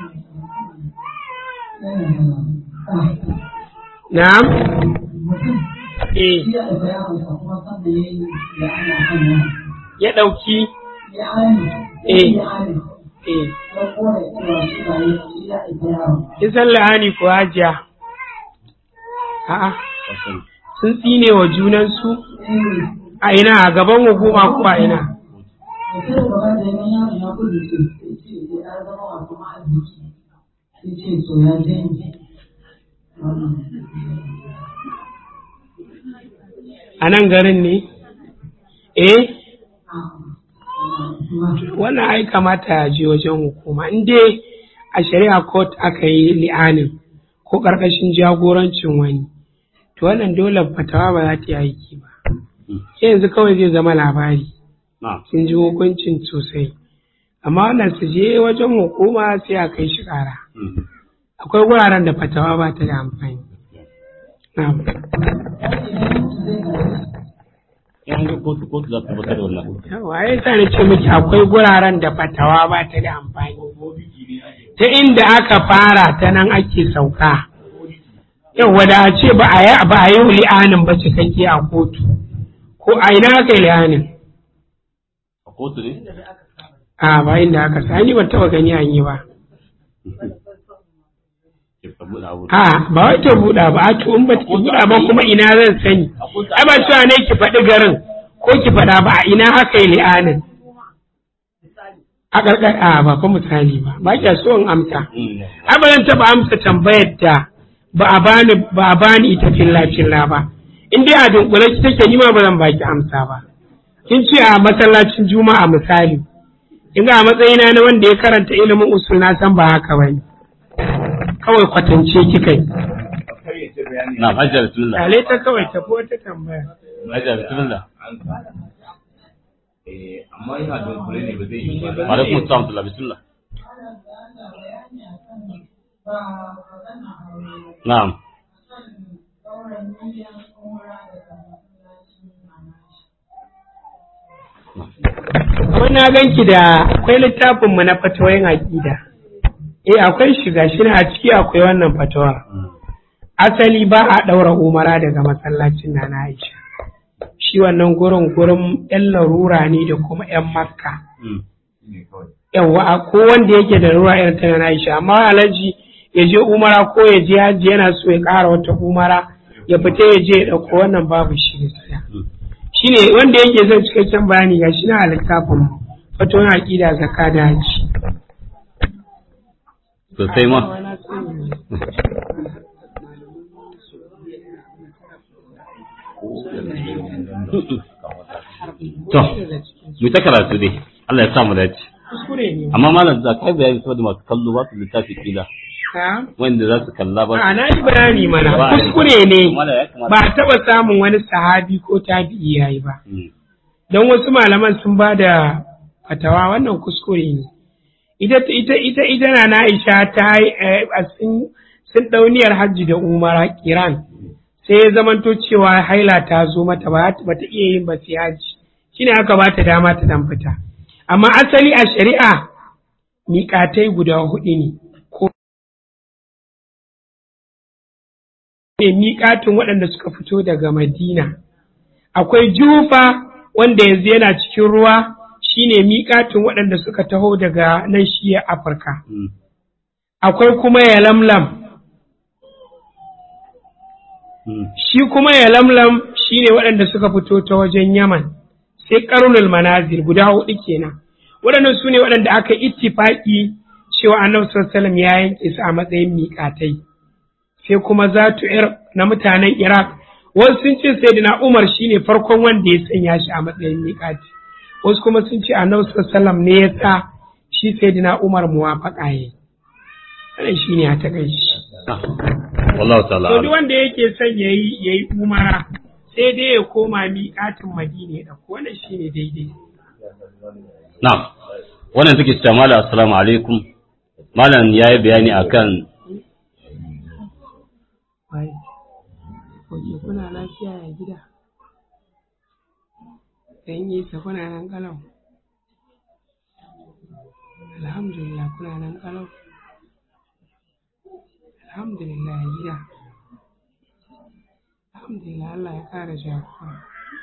Na'am? Eh, Shi ya ɗauka yaronsa kuma sanda ya yi da ana kan yana. ya ɗauki Ya ani, Eh. ya ani, eh, ya kore cewa shi ba ya shi ya ɗauka yaron. kisan la'ani ko hajiya. A'a, sun tsine wa junansu Eh, a ina a gaban hukuma ko a ina. da sai da gaba da yaman yaron ya kudu ce, sai ce ya zama wato ma'arziki. Sai ce to ya janye. Wannan. A nan garin ne? Eh, Kuma wannan ai kamata ya je wajen hukuma. In dai a shari'a court aka yi li'anin ko ƙarƙashin jagorancin wani, to wannan dole fatawa ba za ta yi aiki ba. Sai yanzu kawai zai zama labari. na sun ji hukuncin sosai amma wannan su je wajen hukuma sai a kai shi ƙara akwai wuraren da fatawa ba ta da amfani na'am yan ga kotu kotu za ta tabbatar da wannan yawa ya sa na ce miki akwai guraren da fatawa ba ta da amfani ta inda aka fara ta nan ake sauka yawa da a ce ba a yi ba a yi li'anin ba cikakke a kotu ko a ina aka yi li'anin a kotu ne a ba inda aka sa ni ban taba gani an yi ba ke ka buɗe abu a ba wai ta buɗa ba a to in ba ta buɗa ba kuma ina zan sani ai ba cewa ne ki faɗi garin ko ki faɗa ba a ina haka yi li'anin a ƙarƙar a ba fa misali ba ba kya so in amsa ai ba zan taɓa amsa tambayar da ba a bani ba a bani ita filla filla ba in dai a dunkule ki take ni ma ba zan baki amsa ba kin ce a masallacin juma'a misali in ga a matsayina na wanda ya karanta ilimin usul na san ba haka bane kawai kwatance kika yi na hajjar bismillah Kale ta kawai tafi wata tambaya. hajjar bismillah Eh, amma yana dunkule ne ba zai yi ba. alaikum assalam wa bismillah ba magana aure na'am kan ɗaurin miliyan umra daga masallacin mamashi. Kuma na ganki da akwai littafinmu na fatawoyin aƙida. Eh akwai shiga shi a ciki akwai wannan fatawa. Asali ba a ɗaura umara daga masallacin na na Aisha. Shi wannan gurin gurin ‘yan larura ne da kuma ‘yan makka. Mm. Ne kawai. Yawwa a ko wanda yake da larura irin ta na Aisha. Amma alhaji ya je umara ko ya je haji yana so ya ƙara wata umara ya fita ya je ya ɗauko wannan babu shi gaskiya. Mm. shine wanda yake son cikakken bayani ga shi na a littafin fatoyin aƙida zakka da haji sosai ma to mu ta karatu dai Allah ya sa mu dace kuskure ne amma malam za ka yi bayani saboda masu kallo ba su littafi kila ha wanda za su kalla ba a na yi bayani mana Ba a yi. kuskure ne Malam ya kamata- ba a taɓa samun wani sahabi ko tabi'i yayi ba Mm. don wasu malaman sun ba da fatawa wannan kuskure ne ita ita ita ita na na Aisha ta yi eh, a sun sun dauniyar hajji da umara kiran sai ya zamanto cewa haila ta zo mata ba ba ta iya yin ba sai hajji shine aka ba ta dama ta dan fita amma asali a shari'a miƙatai guda hudu ne ko ne miƙatin waɗanda suka fito daga Madina akwai jufa wanda yanzu yana cikin ruwa shine miƙatin waɗanda suka taho daga nan shiya afirka Mm. akwai kuma ya lamlam Mm. shi kuma ya lamlam shine waɗanda suka fito ta wajen yaman sai ƙarnul manazil guda hudu kenan waɗannan su ne waɗanda aka ittifaƙi cewa annabi sallallahu alaihi wasallam ya yanke su a matsayin miƙatai sai kuma zatu ir na mutanen Iraq wasu sun ce sayyidina Umar shine farkon wanda ya sanya shi a matsayin miƙati wasu kuma sun ce annabi sallallahu alaihi wasallam ne ya sa shi sayyidina Umar muwafaqa yayi wannan shine a takaici Ah. wallahu ta'ala to a'lam. duk wanda yake son yayi yayi umara sai dai ya koma miƙatin Madina ya dauko wannan shine daidai Na'am. Wannan take cewa Malam assalamu alaikum. Malam ya yi bayani akan Wai, oke kuna lafiya ya gida? Ɗan yi sa kuna nan kalau? Alhamdulillah kuna nan kalau? Alhamdulillah ya gida. Alhamdulillah Allah ya ƙara jagora.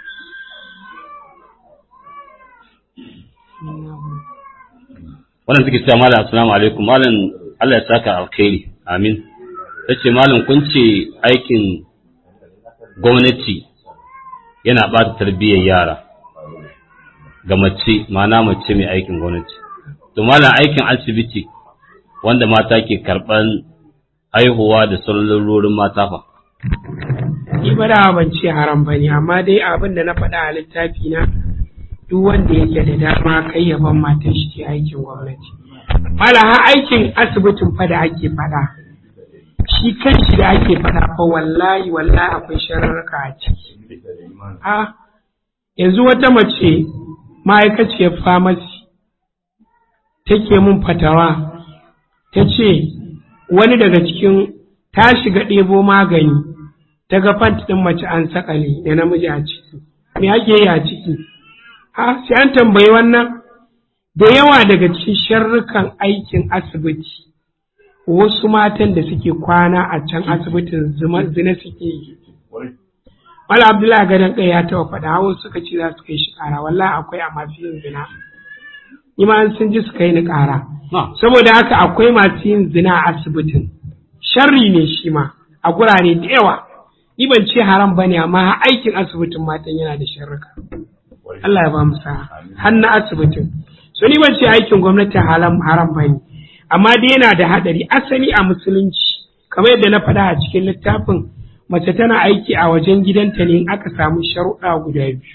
Amin na gode. wannan take cewa Malam assalamu alaikum. Malam Allah ya saka alkhairi. Amin. Tace Malam kun ce aikin gwamnati yana ɓata tarbiyyar yara ga mace ma'ana mace mai aikin gwamnati. To Malam aikin asibiti wanda mata ke karɓan haihuwa da sauran lalurorin mata fa. Ni ba da ban ce haram ba ne, amma dai abin da na faɗa a littafi na duk wanda yake da dama kai yaban matan shi ke aikin gwamnati. Mala ha aikin asibitin fa da ake faɗa. Shi kanshi da ake faɗa fa wallahi wallahi akwai shararraka a ciki. A yanzu wata mace ma'aikaciyar famasi take mun fatawa ta ce wani daga cikin ta shiga ɗebo magani ta ga fant ɗin mace an sakale da namiji a ciki me ake yi a ciki ha sai an tambayi wannan da yawa daga cikin sharrukan aikin asibiti wasu matan da suke kwana a can asibitin zuma- zina suke yi Wala Abdullahi gadon kai ya taɓa faɗa hawa suka ce za su kai shi ƙara wallahi akwai a masu yin zina ni ma an sun ji su kai ni ƙara Na'am. saboda haka akwai masu yin zina a asibitin sharri ne shi ma a gurare da yawa ni ban ce haram bane amma har aikin asibitin matan yana da sharrika Allah ya ba mu sa'a har na asibitin so ni ban ce aikin gwamnati haram haram bane amma dai yana da hadari asali a musulunci kamar yadda na faɗa a cikin littafin mace tana aiki a wajen gidanta ne in aka samu sharuɗa guda biyu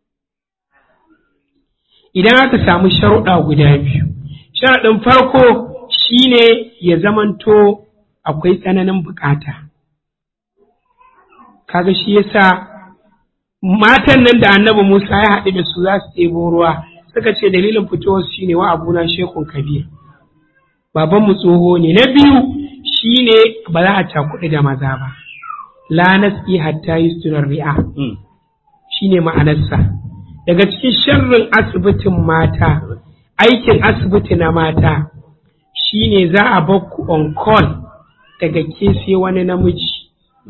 idan aka samu sharuɗa guda biyu sharaɗin farko shine ya zamanto akwai tsananin bukata kaga shi yasa matan nan da annabi Musa ya haɗu da su za su ɗebo ruwa suka ce dalilin fitowar shi ne wa abuna shekun kabir babanmu tsoho ne na biyu shi ne ba za a cakuɗi da maza ba la nasi hatta yusturar ri'a shi ne ma'anarsa daga cikin sharrin asibitin mata aikin asibiti na mata shi ne za a bakku on call daga ke sai wani namiji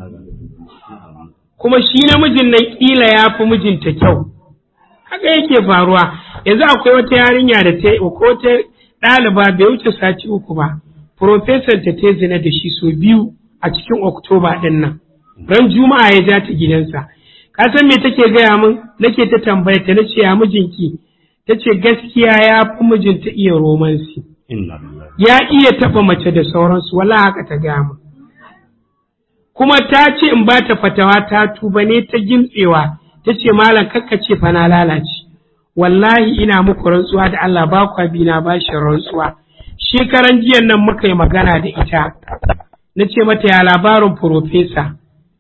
kuma shi namijin nan ƙila ya fi mijinta kyau haka yake faruwa yanzu akwai wata yarinya da ta ko ta ɗaliba bai wuce sati uku ba profesor ta ta zina da shi so biyu a cikin oktoba ɗin nan ran juma'a ya ja ta gidansa ka san me take gaya min nake ta tambaya ta nace ya mijinki ta ce gaskiya ya fi mijinta iya romansi ya iya taɓa mace da sauransu wala haka ta gaya min kuma ta ce in ba ta fatawa ta tuba ne ta gintsewa ta ce malam kakka ce fa na lalace wallahi ina muku rantsuwa da Allah ba kwa bi na bashi rantsuwa shekaran jiyan nan muka yi magana da ita na ce mata ya labarin profesa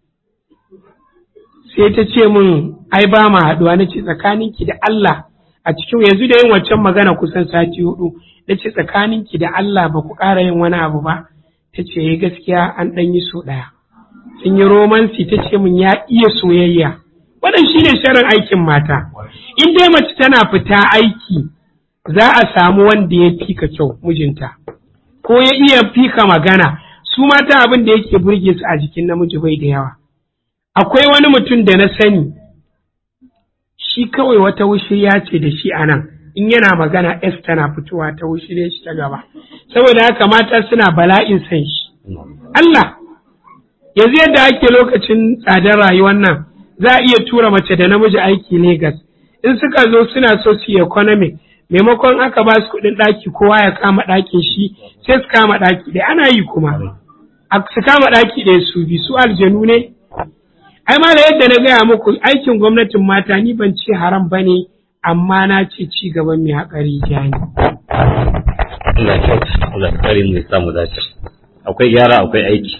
sai ta ce min ai ba ma haɗuwa na ce tsakaninki da Allah a cikin yanzu da yin waccan magana kusan sati hudu na ce tsakaninki da Allah ba ku ƙara yin wani abu ba ta ce gaskiya an ɗan yi so ɗaya sun yi romansi ta ce min ya iya soyayya wannan shine sharin aikin mata in dai mace tana fita aiki za a samu wanda ya fika kyau mijinta ko ya iya fika magana su mata abin da yake burge su a jikin namiji bai da yawa akwai wani mutum da na sani shi kawai wata wushirya ce da shi a nan in yana magana s tana fitowa ta wushirya shi ta gaba saboda haka mata suna bala'in san shi Allah yanzu yadda ake lokacin tsadar rayuwar nan za a iya tura mace da namiji aiki Legas. In suka zo suna so su yi economic, maimakon aka ba su kuɗin ɗaki kowa ya kama ɗakin shi, sai su kama ɗaki ɗaya ana yi kuma. Su kama ɗaki ɗaya su bi su aljanu ne. Ai ma da yadda na gaya muku aikin gwamnatin mata ni ban ce haram ba ne, amma na ce ci gaban mai haƙari ja ne. Allah kyauta, Allah kare mu ya samu dace. Akwai gyara akwai aiki.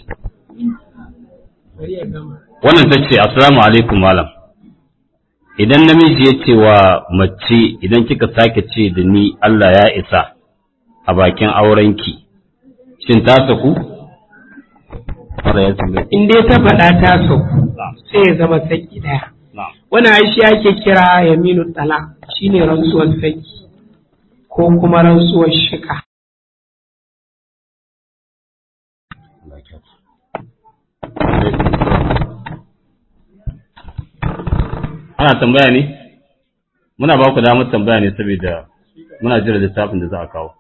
wannan ta ce assalamu alaikum malam idan namiji ya ce wa mace idan kika sake ce da ni Allah ya isa a bakin aurenki shin ta saku in dai ta faɗa ta sauku sai ya zama saki ɗaya wani aishi ake kira yaminu tala shine rantsuwar saki ko kuma rantsuwar shika ana tambaya ne muna ba ku damar tambaya ne saboda muna jira littafin da za a kawo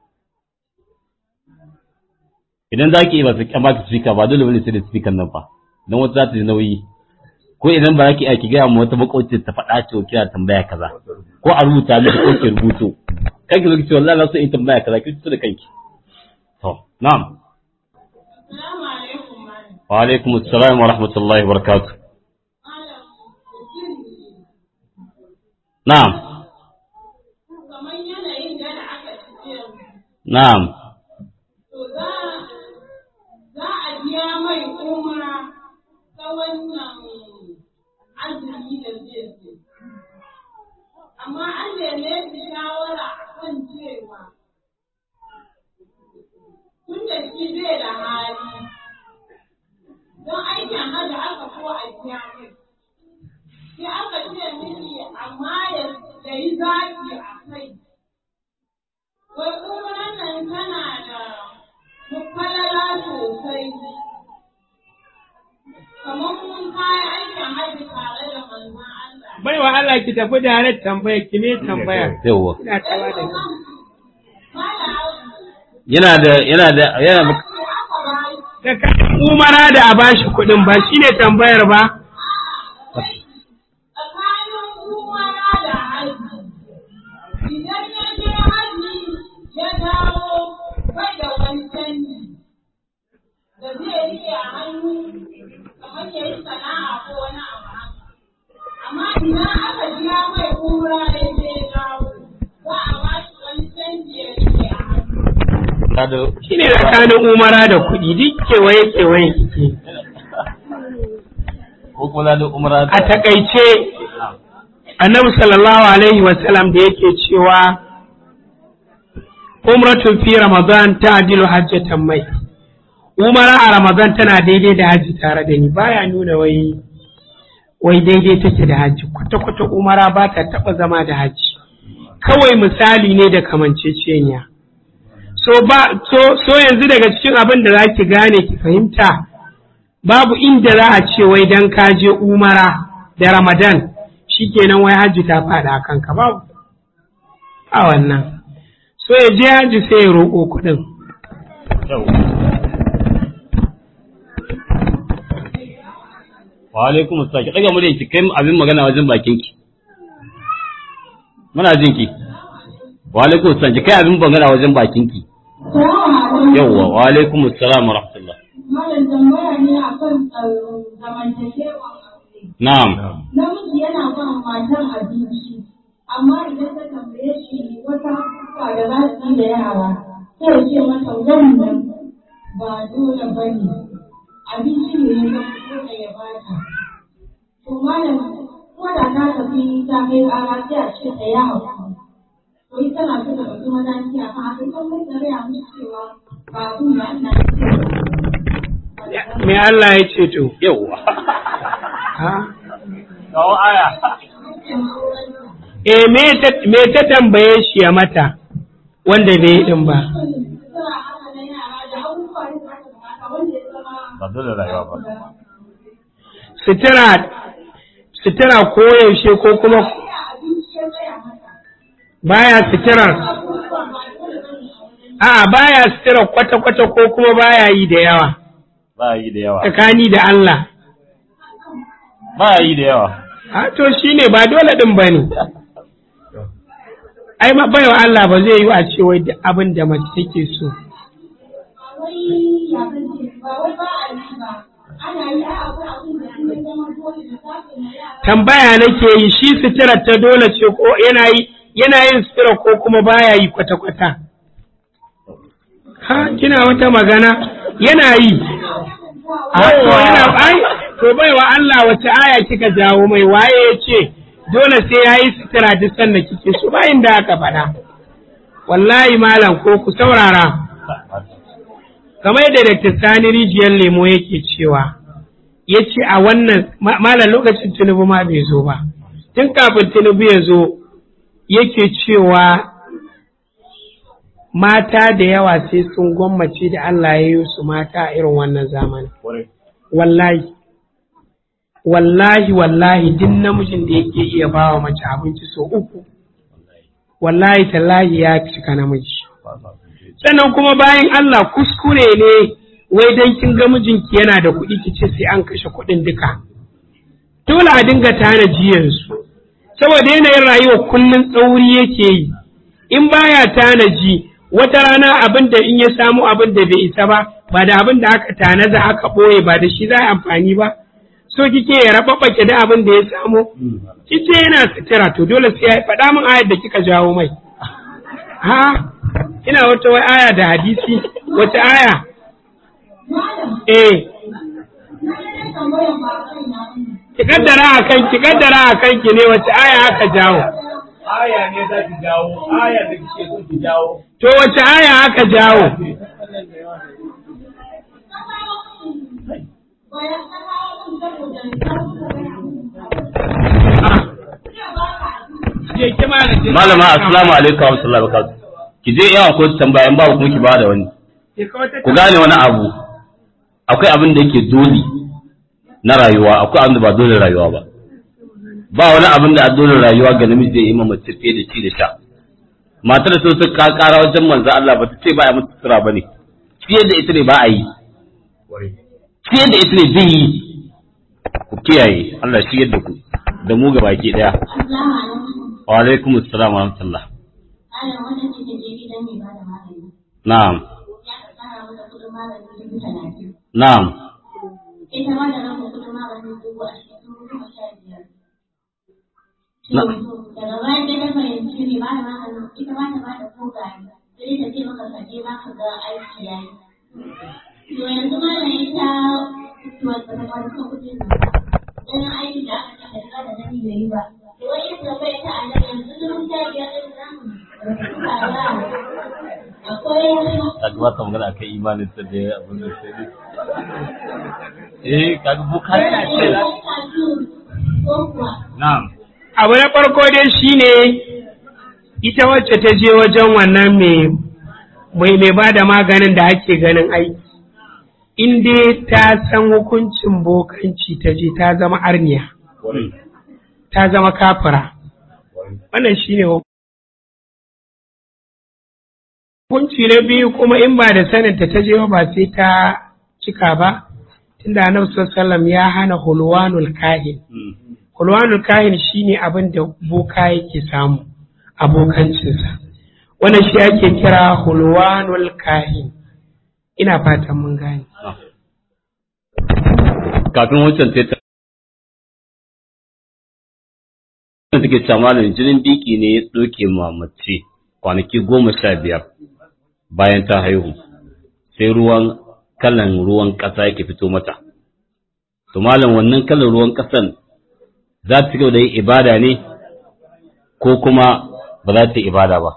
idan za ki yi ba su kyama ki speaker ba dole wani sai da speaker nan fa don wata za ta ji nauyi ko idan ba za ki aiki gaya mu wata makwabci ta faɗa ce kira tambaya kaza ko a rubuta miki ko ki rubuto kai ki zo ki ce wallahi na so in tambaya kaza ki fito da kanki to na'am wa alaikum assalam wa rahmatullahi wa barakatuh Na'am. Na'am. To za a biya mai umra ta wannan azumi da zai zo. Amma an neme shi shawara a kan cewa tun da shi bai da hali don aikin hada aka ko a biya mai. sai aka ce mini amma ya yi zaɓi a kai. Wai umran nan tana da falala sosai. Kamar mun kayan aikin hajji tare da manzon Allah. Bai wa Allah ki tafi da halar tambaya ki ne tambaya. Yawwa. Ina tawa da ki. Yana da yana da yana Tsakanin umara da a bashi kuɗin ba shine tambayar ba. Tsakanin umara da haji. Idan ya je haji ya dawo bai da wani canji da zai riƙe a hannu kamar ya yi sana'a ko wani abu haka. Amma idan aka biya mai umra ya je ya dawo za a ba shi wani canji ya riƙe a hannu. Shine tsakanin umara da kuɗi duk kewaye kewaye kike. ko kuma da umra A takaice annabi sallallahu alaihi wasallam da yake cewa umratun fi ramadan ta adilu hajjatan mai umara a ramadan tana daidai da hajji tare da ni baya nuna wai wai daidai take da hajji kwata-kwata umara ba ta taɓa zama da hajji kawai misali ne da kamanceceniya so ba so, so yanzu daga cikin abin da za ki gane ki fahimta babu inda za a ce wai dan ka je umara da ramadan shikenan wai hajji ta faɗa a kanka babu a wannan so ya je hajji sai ya roƙo kuɗin wa alaikum assalam ki daga murya ki kai abin magana wajen bakin ki muna jin ki wa alaikum assalam ki kai abin magana wajen bakin ki yawwa wa alaikum assalam wa rahmatullah Malam tambaya ne akan zamantakewa aure. na'am Namiji yana ba matan abinci, amma idan ta tambaye shi wata kuka da za su yi da yara, sai ya ce mata wannan ba dole ba ne, abinci ne ya zama dole ya bata. To malam, ko da ta tafi ta kai ƙara sai a ce ta yi haƙuri. To ita na so ta ɗauki mataki a kan haka, ita mai tsare a musu cewa ba abin da ana me Allah ya ce to yawwa ha kawo aya eh me ta me ta tambaye shi ya mata wanda bai yi din ba ba dole rayuwa ba sutura sutura ko yaushe ko kuma baya suturar a'a baya suturar kwata-kwata ko kuma baya yi da yawa ba yi da yawa tsakani da Allah ba yi da yawa a to shine ba dole din bane ai ma baiwa Allah ba zai yi a ce wai duk abin da mace take so tambaya nake yi shi suturar ta dole ce ko yana yi yana yin sutura ko kuma baya yi kwata-kwata ha kina wata magana yana yi a to yana ai to baiwa Allah wace aya kika jawo mai waye ya ce dole sai ya yi sutura duk sanda kike so bayin da aka faɗa wallahi malam ko ku saurara kamar da Dr. Sani rijiyar lemo yake cewa ya ce a wannan ma- malam lokacin Tinubu ma bai zo ba tun kafin Tinubu ya zo yake cewa mata da yawa sai sun gwammace da Allah ya yi su mata a irin wannan zamanin wallahi wallahi wallahi duk namijin da yake iya bawa mace abinci so uku wallahi tallahi ya cika namiji sannan kuma bayan Allah kuskure ne wai dan kin ga mijinki yana da kuɗi ki ce sai an kashe kuɗin duka dole a dinga tanaji yanzu saboda yanayin rayuwa kullum tsauri yake yi in baya tanaji wata rana abin da in ya samu abin da bai isa ba ba da abin da aka tanaza aka ɓoye ba da shi za a amfani ba so kike ya rababbake da abin da ya samu kice yana sutura to dole sai ya faɗa min ayar da kika jawo mai ha ina wata wai aya da hadisi wata aya eh ki kaddara a kan ki kaddara a kan ki ne wace aya aka jawo aya ne za ki jawo aya da kike so ki jawo to wace aya aka jawo je ki malama malama assalamu alaikum wa rahmatullahi wa barakatuh ki je yawan ko tambaya in babu kuma ki bada wani ku gane wani abu akwai abin da yake dole na rayuwa akwai abin da ba dole rayuwa ba ba wani abin da a dole rayuwa ga namiji zai yi ma mace fiye da ci da sha matar so ta ka kara wajen manzo Allah ba ta ce ba a mata sutura bane fiye da ita ne ba a yi fiye da ita ne zai yi ku kiyaye Allah shi yadda ku da mu baki daya wa alaikum assalam wa rahmatullah na'am na'am ita ma da nan kudin maganin dubu a cikin dubu goma sha biyar. Na- Daga bayan da ta fahimci ne ba da maganin ita ba ta ba da kogaye sai ta ce maka kaje ma ka ga aiki ya yi. To yanzu ma da ita to ba ta ba ta kudin nan. ɗan aiki da aka ce da da gani bai yi ba to wai yin tambaya ta a nan yanzu sun ta biyar ɗin zamu rubuta ba akwai kaga ba ka magana akan imanin ta da abin da sai dai eh kaga bukari na ce ko kuwa na'am abu na farko dai shine ita wacce ta je wajen wannan mai mai mai ba da maganin da ake ganin aiki in dai ta san hukuncin bokanci ta je ta zama arniya ta zama kafira wannan shine hukunci na biyu kuma in ba da saninta ta je ba sai ta cika ba tunda annabi sallallahu alaihi wasallam ya hana hulwanul kahin Kulwanul kahin shi ne abin da boka yake samu abokancinsa. Wannan shi ake kira hulwanul kahin. Ina fatan mun gane. kafin wancan sai ta da take cewa malam jinin biki ne ya tsoke ma mace kwanaki goma sha biyar bayan ta haihu sai ruwan kalan ruwan ƙasa yake fito mata to malam wannan kalan ruwan ƙasan za ta gaba da yin ibada ne ko kuma ba za ta yi ibada ba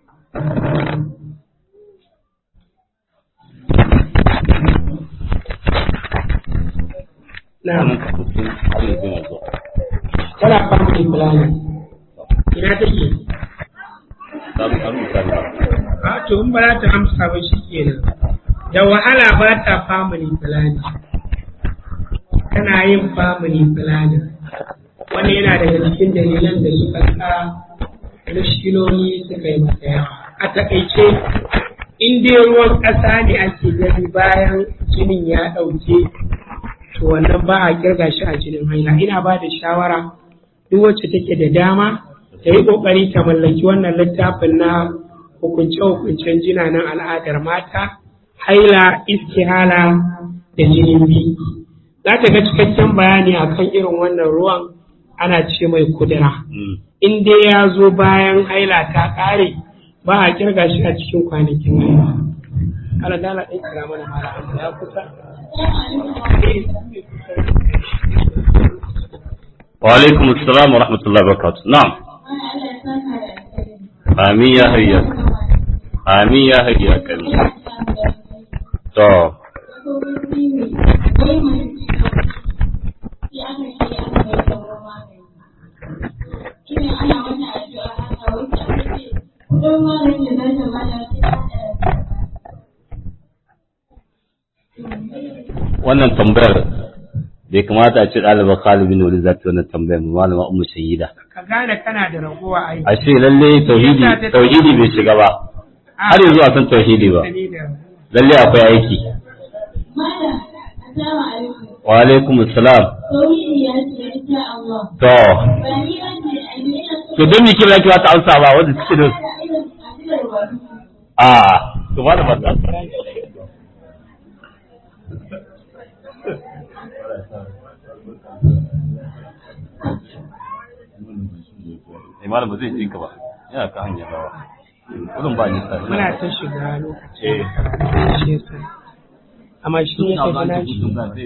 Na, Wannan tana family planning. Ina take? sabon an rubuta ne. A to in ba za ta amsa ba shi kenan. Da wahala ba ta family planning. Tana yin family planning. Wannan yana daga cikin dalilan da suka sa mushkiloli suka yi masa yawa. A taƙaice, in dai ruwan ƙasa ne ake gani bayan jinin ya ɗauke, to wannan ba a kirga shi a jinin haila. Ina ba da shawara duk wacce take da dama ta yi ƙoƙari ta mallaki wannan littafin na hukunce-hukuncen jinanan al'adar mata, haila, istihala da jinin biki. Za ta ga cikakken bayani akan irin wannan ruwan ana ce mai kudura. Mm. In dai ya zo bayan haila ta ƙare ba a kirga shi a cikin kwanakin haila. Ala dala ɗin kira mana mara amma ya kusa. wa alaikum assalam wa rahmatullahi wa barakatuh na'am wani Allah ya saka da alheri. amin ya hayya amin ya hayya kan to wannan tambayar bai kamata a ce ɗalibar Khalid bin Walid za ta yi wannan tambayar ba malama Ummu Sayyida Ka gane kana da ragowa aiki. a ce lalle tauhidi tauhidi bai shiga ba har yanzu a san tauhidi ba lalle akwai aiki wa alaikum assalam to to don me kira ki ta amsa ba wanda suke da a to ba da ba Imam ba zai jinka ba yana ka hanyar rawa wurin ba nisa Muna ta shiga lokaci. eh Shi yasa. Amma shi ne ka gana shi.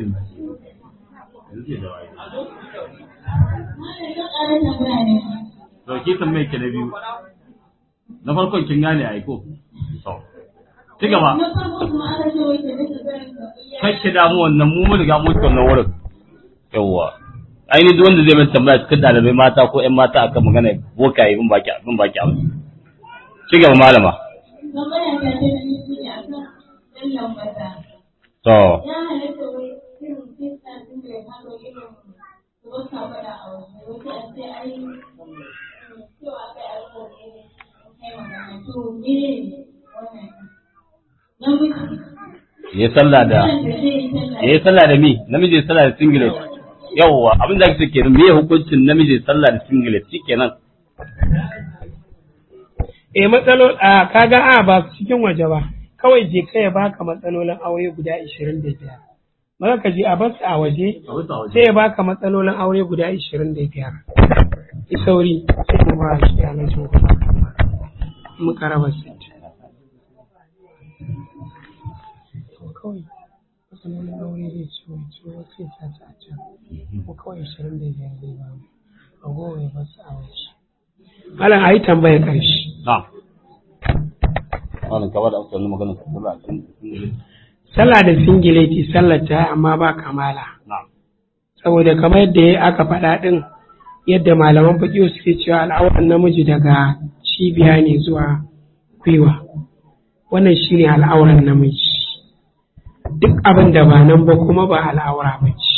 to ki tambaye ki na biyu na farkon kin gane ai ko to ci gaba kake damu wannan mu mun riga mun ci wannan wurin yawwa ainihin duk wanda zai mai tambaya cikin dalibai mata ko ƴan mata akan magana bokaye bin baki bin baki amsa ci gaba malama to ya halatta wai irin kista din da ya haɗo irin su ba sa faɗa a waje wasu a ce ai cewa aka yi alƙawari ne kai magana to me wannan namiji ya sallah da wannan da zai yi sallah ya yi sallah da mi namiji ya sallah da singlet yawwa abin da ake kenan me hukuncin namiji ya sallah da singlet shikenan Eh matsalo a kaga a ba cikin waje ba. Kawai je ka ya baka matsalolin aure guda 25. Maka ka je a basu a waje sai ya baka matsalolin aure guda 25. Yi sauri sai mu ba shi a nan jin muka raba sit. Kawai wani aure zai ci wani ci wani sai sa ta a can ko kawai ashirin da biyar zai ba mu ragowar ya basu a waje malam a yi tambayar ƙarshe na'am wannan kaba da aka wani magana ta sallah a cikin sallah da singileti sallar ta amma ba kamala na'am saboda kamar yadda aka faɗa ɗin yadda malaman faƙiyo suke cewa al'auran namiji daga cibiya ne zuwa gwiwa wannan shi ne al'auran namiji duk abin da ba nan ba kuma ba al'aura ba ce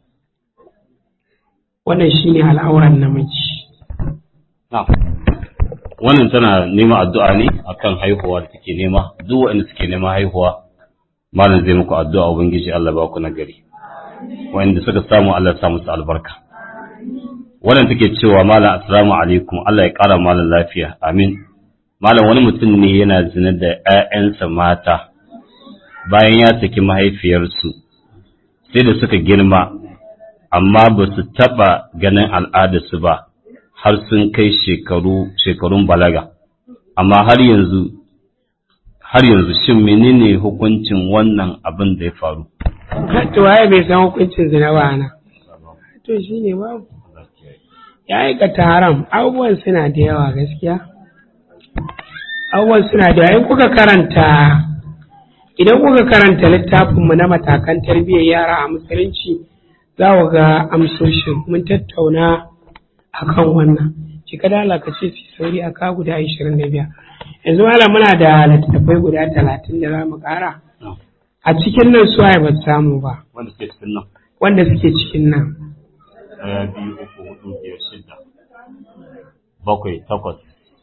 wannan shi ne al'auran namiji na'am wannan tana neman addu'a ne akan haihuwa da take nema duk waɗanda suke neman haihuwa malam zai muku addu'a ubangiji Allah ba ku nagari waɗanda suka samu Allah ya sa musu albarka wannan take cewa malam assalamu alaikum Allah ya ƙara malam lafiya amin malam wani mutum ne yana zina da ƴaƴansa mata bayan ya saki mahaifiyarsu sai da suka girma amma ba su taɓa ganin al'adarsu ba har sun kai shekaru shekarun balaga amma har yanzu har yanzu shin menene hukuncin wannan abin da ya faru to waye bai san hukuncin zina ba ana to shi ne babu ya aikata haram abubuwan suna da yawa gaskiya abubuwan suna da yawa in kuka karanta idan kuka karanta littafinmu na matakan tarbiyyar yara a musulunci za ku ga amsoshin mun tattauna akan wannan ki ka dala ka ce su sauri a ka guda ashirin da biyar yanzu malam muna da littattafai guda talatin da za mu ƙara a cikin nan su ba su samu ba wanda suke cikin nan wanda suke cikin nan ɗaya biyu uku hudu biyar shida bakwai takwas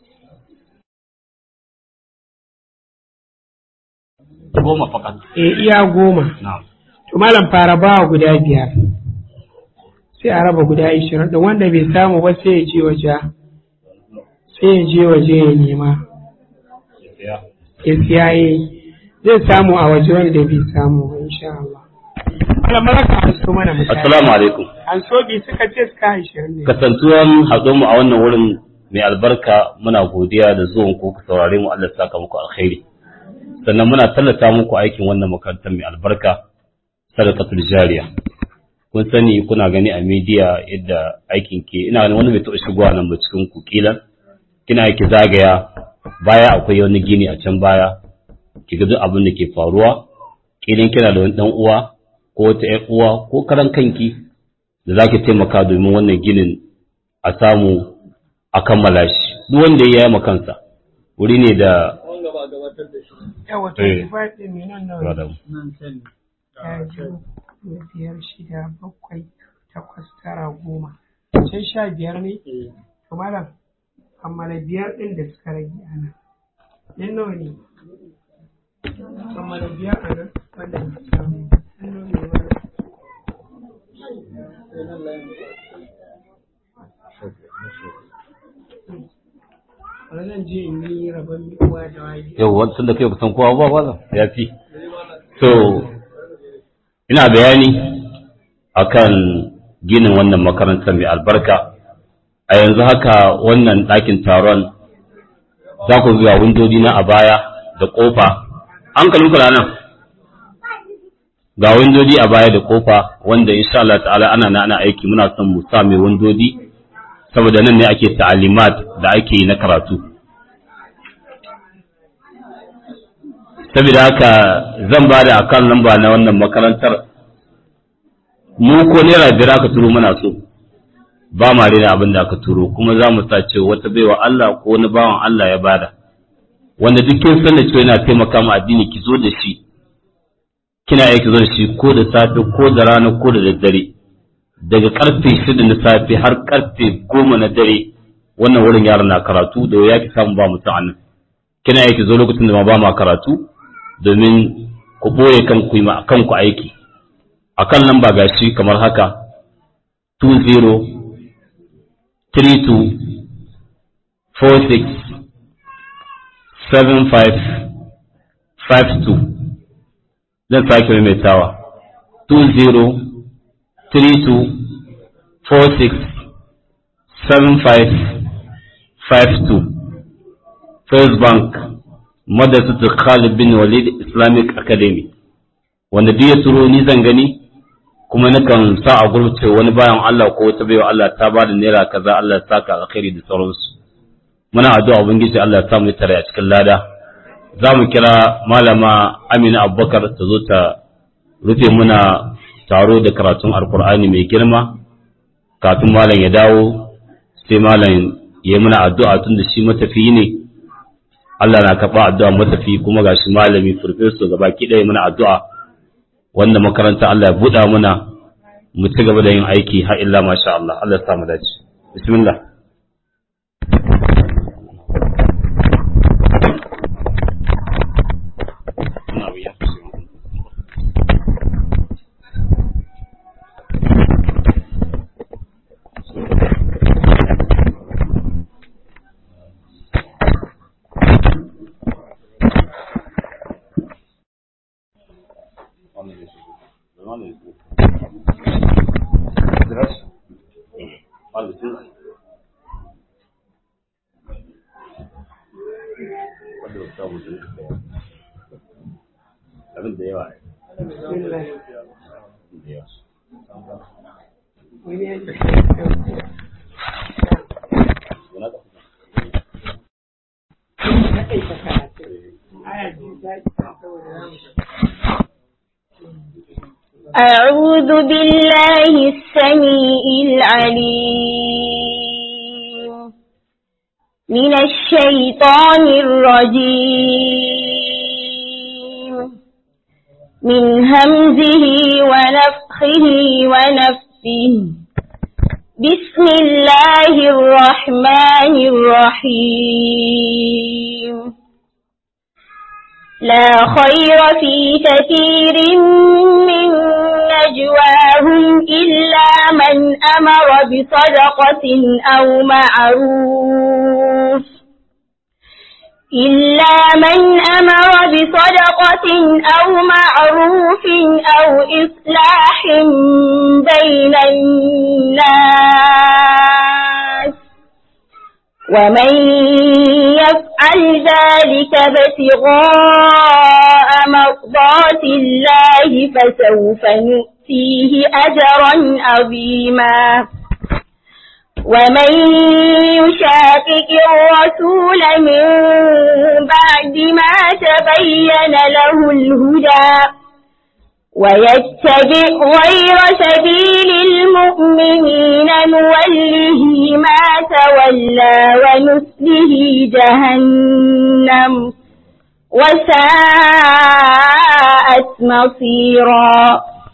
goma fakat e iya goma na'am to malam fara bawa guda biyar sai a raba guda ashirin da wanda bai samu ba sai ya je waje sai ya je waje ya nema ya ya siya yi zai samu a waje wanda bai samu ba insha Allah malam baraka an so mana misali assalamu alaikum an so bi suka ce suka ashirin ne kasantuwan haɗo mu a wannan wurin mai albarka muna godiya da zuwan ku ku saurare mu Allah ya saka muku alkhairi sannan muna tallata muku aikin wannan makarantar mai albarka sadaqatul jariya kun sani kuna gani a media yadda aikin ke ina ganin wani bai taɓa shigowa nan ba cikin ku kilan kina ki zagaya baya akwai wani gini a can baya ki ga duk abin da ke faruwa kilan kina da wani dan uwa ko wata ƴar uwa ko karan kanki da zaki taimaka domin wannan ginin a samu a kammala shi duk wanda ya yi kansa wuri ne da yawa to Eh. ki faɗi mai nan nawa Radam. ɗaya biyu uku, biyar shida bakwai takwas tara goma can sha biyar ne to malam kammala biyar ɗin da suka rage a nan ɗin nawa ne kammala biyar a nan wanda ba su samu ɗin nawa ne malam Bari zan je in yi rabon uwa da waje. yau wancan da kai ba san kowa ba ba ya fi so ina bayani akan ginin wannan makarantar mai albarka a yanzu haka wannan ɗakin taron za ku zuwa windodi na a baya da ƙofa hankalin kula nan ga windodi a baya da ƙofa wanda insha Allah ta'ala ana na ana aiki muna son mu sa mai windodi saboda nan ne ake ta'alimat da ake yi na karatu saboda haka zan ba da akan lamba na wannan makarantar mu ko naira biyar aka turo muna so ba ma rena abin da aka turo kuma za mu sa cewa wata baiwa Allah ko wani bawan Allah ya bada wanda duk kin san da cewa yana taimaka ma addini ki zo da shi kina iya ki zo da shi ko da safe ko da rana ko da daddare daga karfe shida na safe har karfe goma na dare wannan wurin yaron na karatu da ya ki samu ba mutum a nan kina iya ki zo lokacin da ma ba ma karatu domin ku ɓoye kanku yi ma kanku aiki a kan lamba gashi kamar haka 20 32 46 75 52 zan sake maimaitawa 20 32 46 75 52 First Bank Madrasatu Khalid bin Walid Islamic Academy wanda duk ya turo ni zan gani kuma nakan sa a gurce wani bayan Allah ko wata baiwa Allah ta ba da naira kaza Allah ya saka alkhairi da sauransu muna addu'a ubangiji Allah ya sa mu tare a cikin lada za mu kira malama Amina Abubakar ta zo ta rufe muna taro da karatun alkur'ani mai girma kafin malam ya dawo sai malam ya yi muna addu'a tun da shi matafiyi ne Allah na karɓa addu'a matafi kuma ga shi malami farfesu gaba ki ɗaya muna addu'a wanda makaranta Allah ya buɗa muna mu ci gaba da yin aiki har illa masha Allah Allah ya sa mu dace bismillah abin da yawa أعوذ بالله السميع العليم من الشيطان الرجيم من همزه ونفخه ونفسه بسم الله الرحمن الرحيم لا خير في كثير من نجواهم إلا من أمر بصدقة أو معروف إلا من أمر بصدقة أو معروف أو إصلاح بين الناس ومن يفعل ذلك ابتغاء مرضات الله فسوف نؤتيه أجرا عظيما ومن يشاقق الرسول من بعد ما تبين له الهدى ويتبع غير سبيل المؤمنين نوله ما تولى ونسله جهنم وساءت مصيرا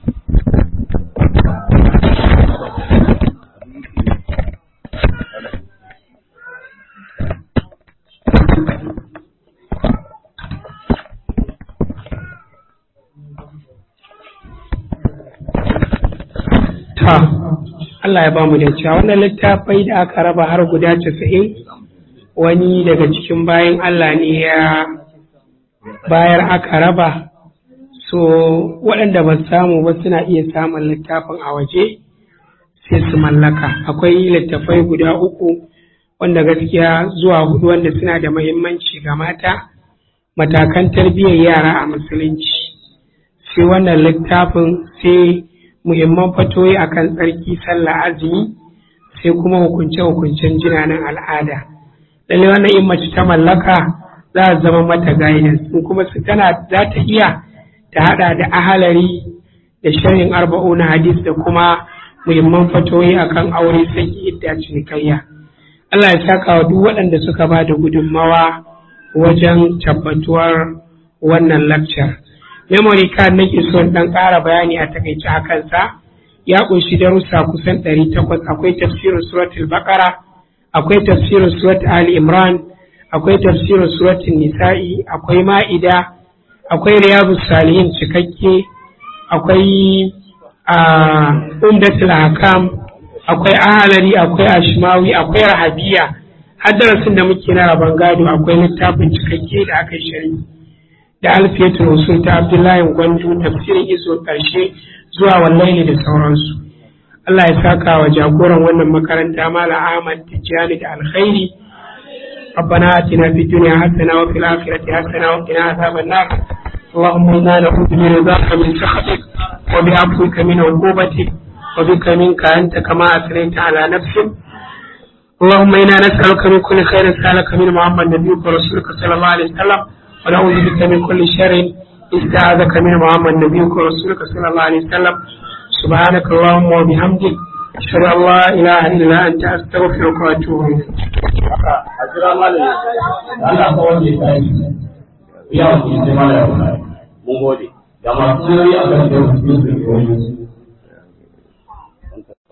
ta Allah ya ba mu da cewa wannan littafai da aka raba har guda casa'in wani daga cikin bayan Allah ne ya bayar aka raba so waɗanda ba samu ba suna iya samun littafin a waje sai su mallaka akwai littafai guda uku wanda gaskiya zuwa hudu wanda suna da mahimmanci ga mata matakan tarbiyyar yara a musulunci sai wannan littafin sai muhimman fatoyi akan tsarki sallah azumi sai kuma hukunce-hukuncen jinanan al'ada lalle wannan in mace ta mallaka za a zama mata guidance in kuma su tana za ta iya ta hada da ahalari da sharhin arba'u na hadis da kuma muhimman fatoyi akan aure saki idda cinikayya Allah ya saka wa duk waɗanda suka ba da gudunmawa wajen tabbatuwar wannan lecture memory card nake so dan ƙara bayani a takaice a kansa ya ƙunshi darussa kusan 800 akwai tafsirin suratul baqara akwai tafsirin surat ali imran akwai tafsirin suratul nisa'i akwai ma'ida akwai riyadus salihin cikakke akwai umdatul hakam akwai ahalari akwai ashmawi akwai rahabiya har darasin da muke na rabon gado akwai littafin cikakke da aka shari'a da alfiyatul usul ta abdullahi gwandu tafsirin iso karshe zuwa wallahi da sauransu Allah ya saka wa jagoran wannan makaranta mala Ahmad Tijjani da alkhairi ربنا آتنا في الدنيا حسنة وفي الآخرة حسنة وقنا عذاب النار اللهم إنا نعوذ برضاك من سخطك وبعفوك من عقوبتك وبك منك أنت كما أثنيت على نفسك اللهم إنا نسألك من كل خير سألك من محمد نبيك ورسولك صلى الله عليه وسلم ونعوذ بك من كل شر استعاذك من محمد نبيك ورسولك صلى الله عليه وسلم سبحانك اللهم وبحمدك أشهد أن لا إله إلا أنت أستغفرك وأتوب إليك a jira malami Allah ka wanda ya tashi ya wuce sai malami mun gode da masu yoyi a kan da su su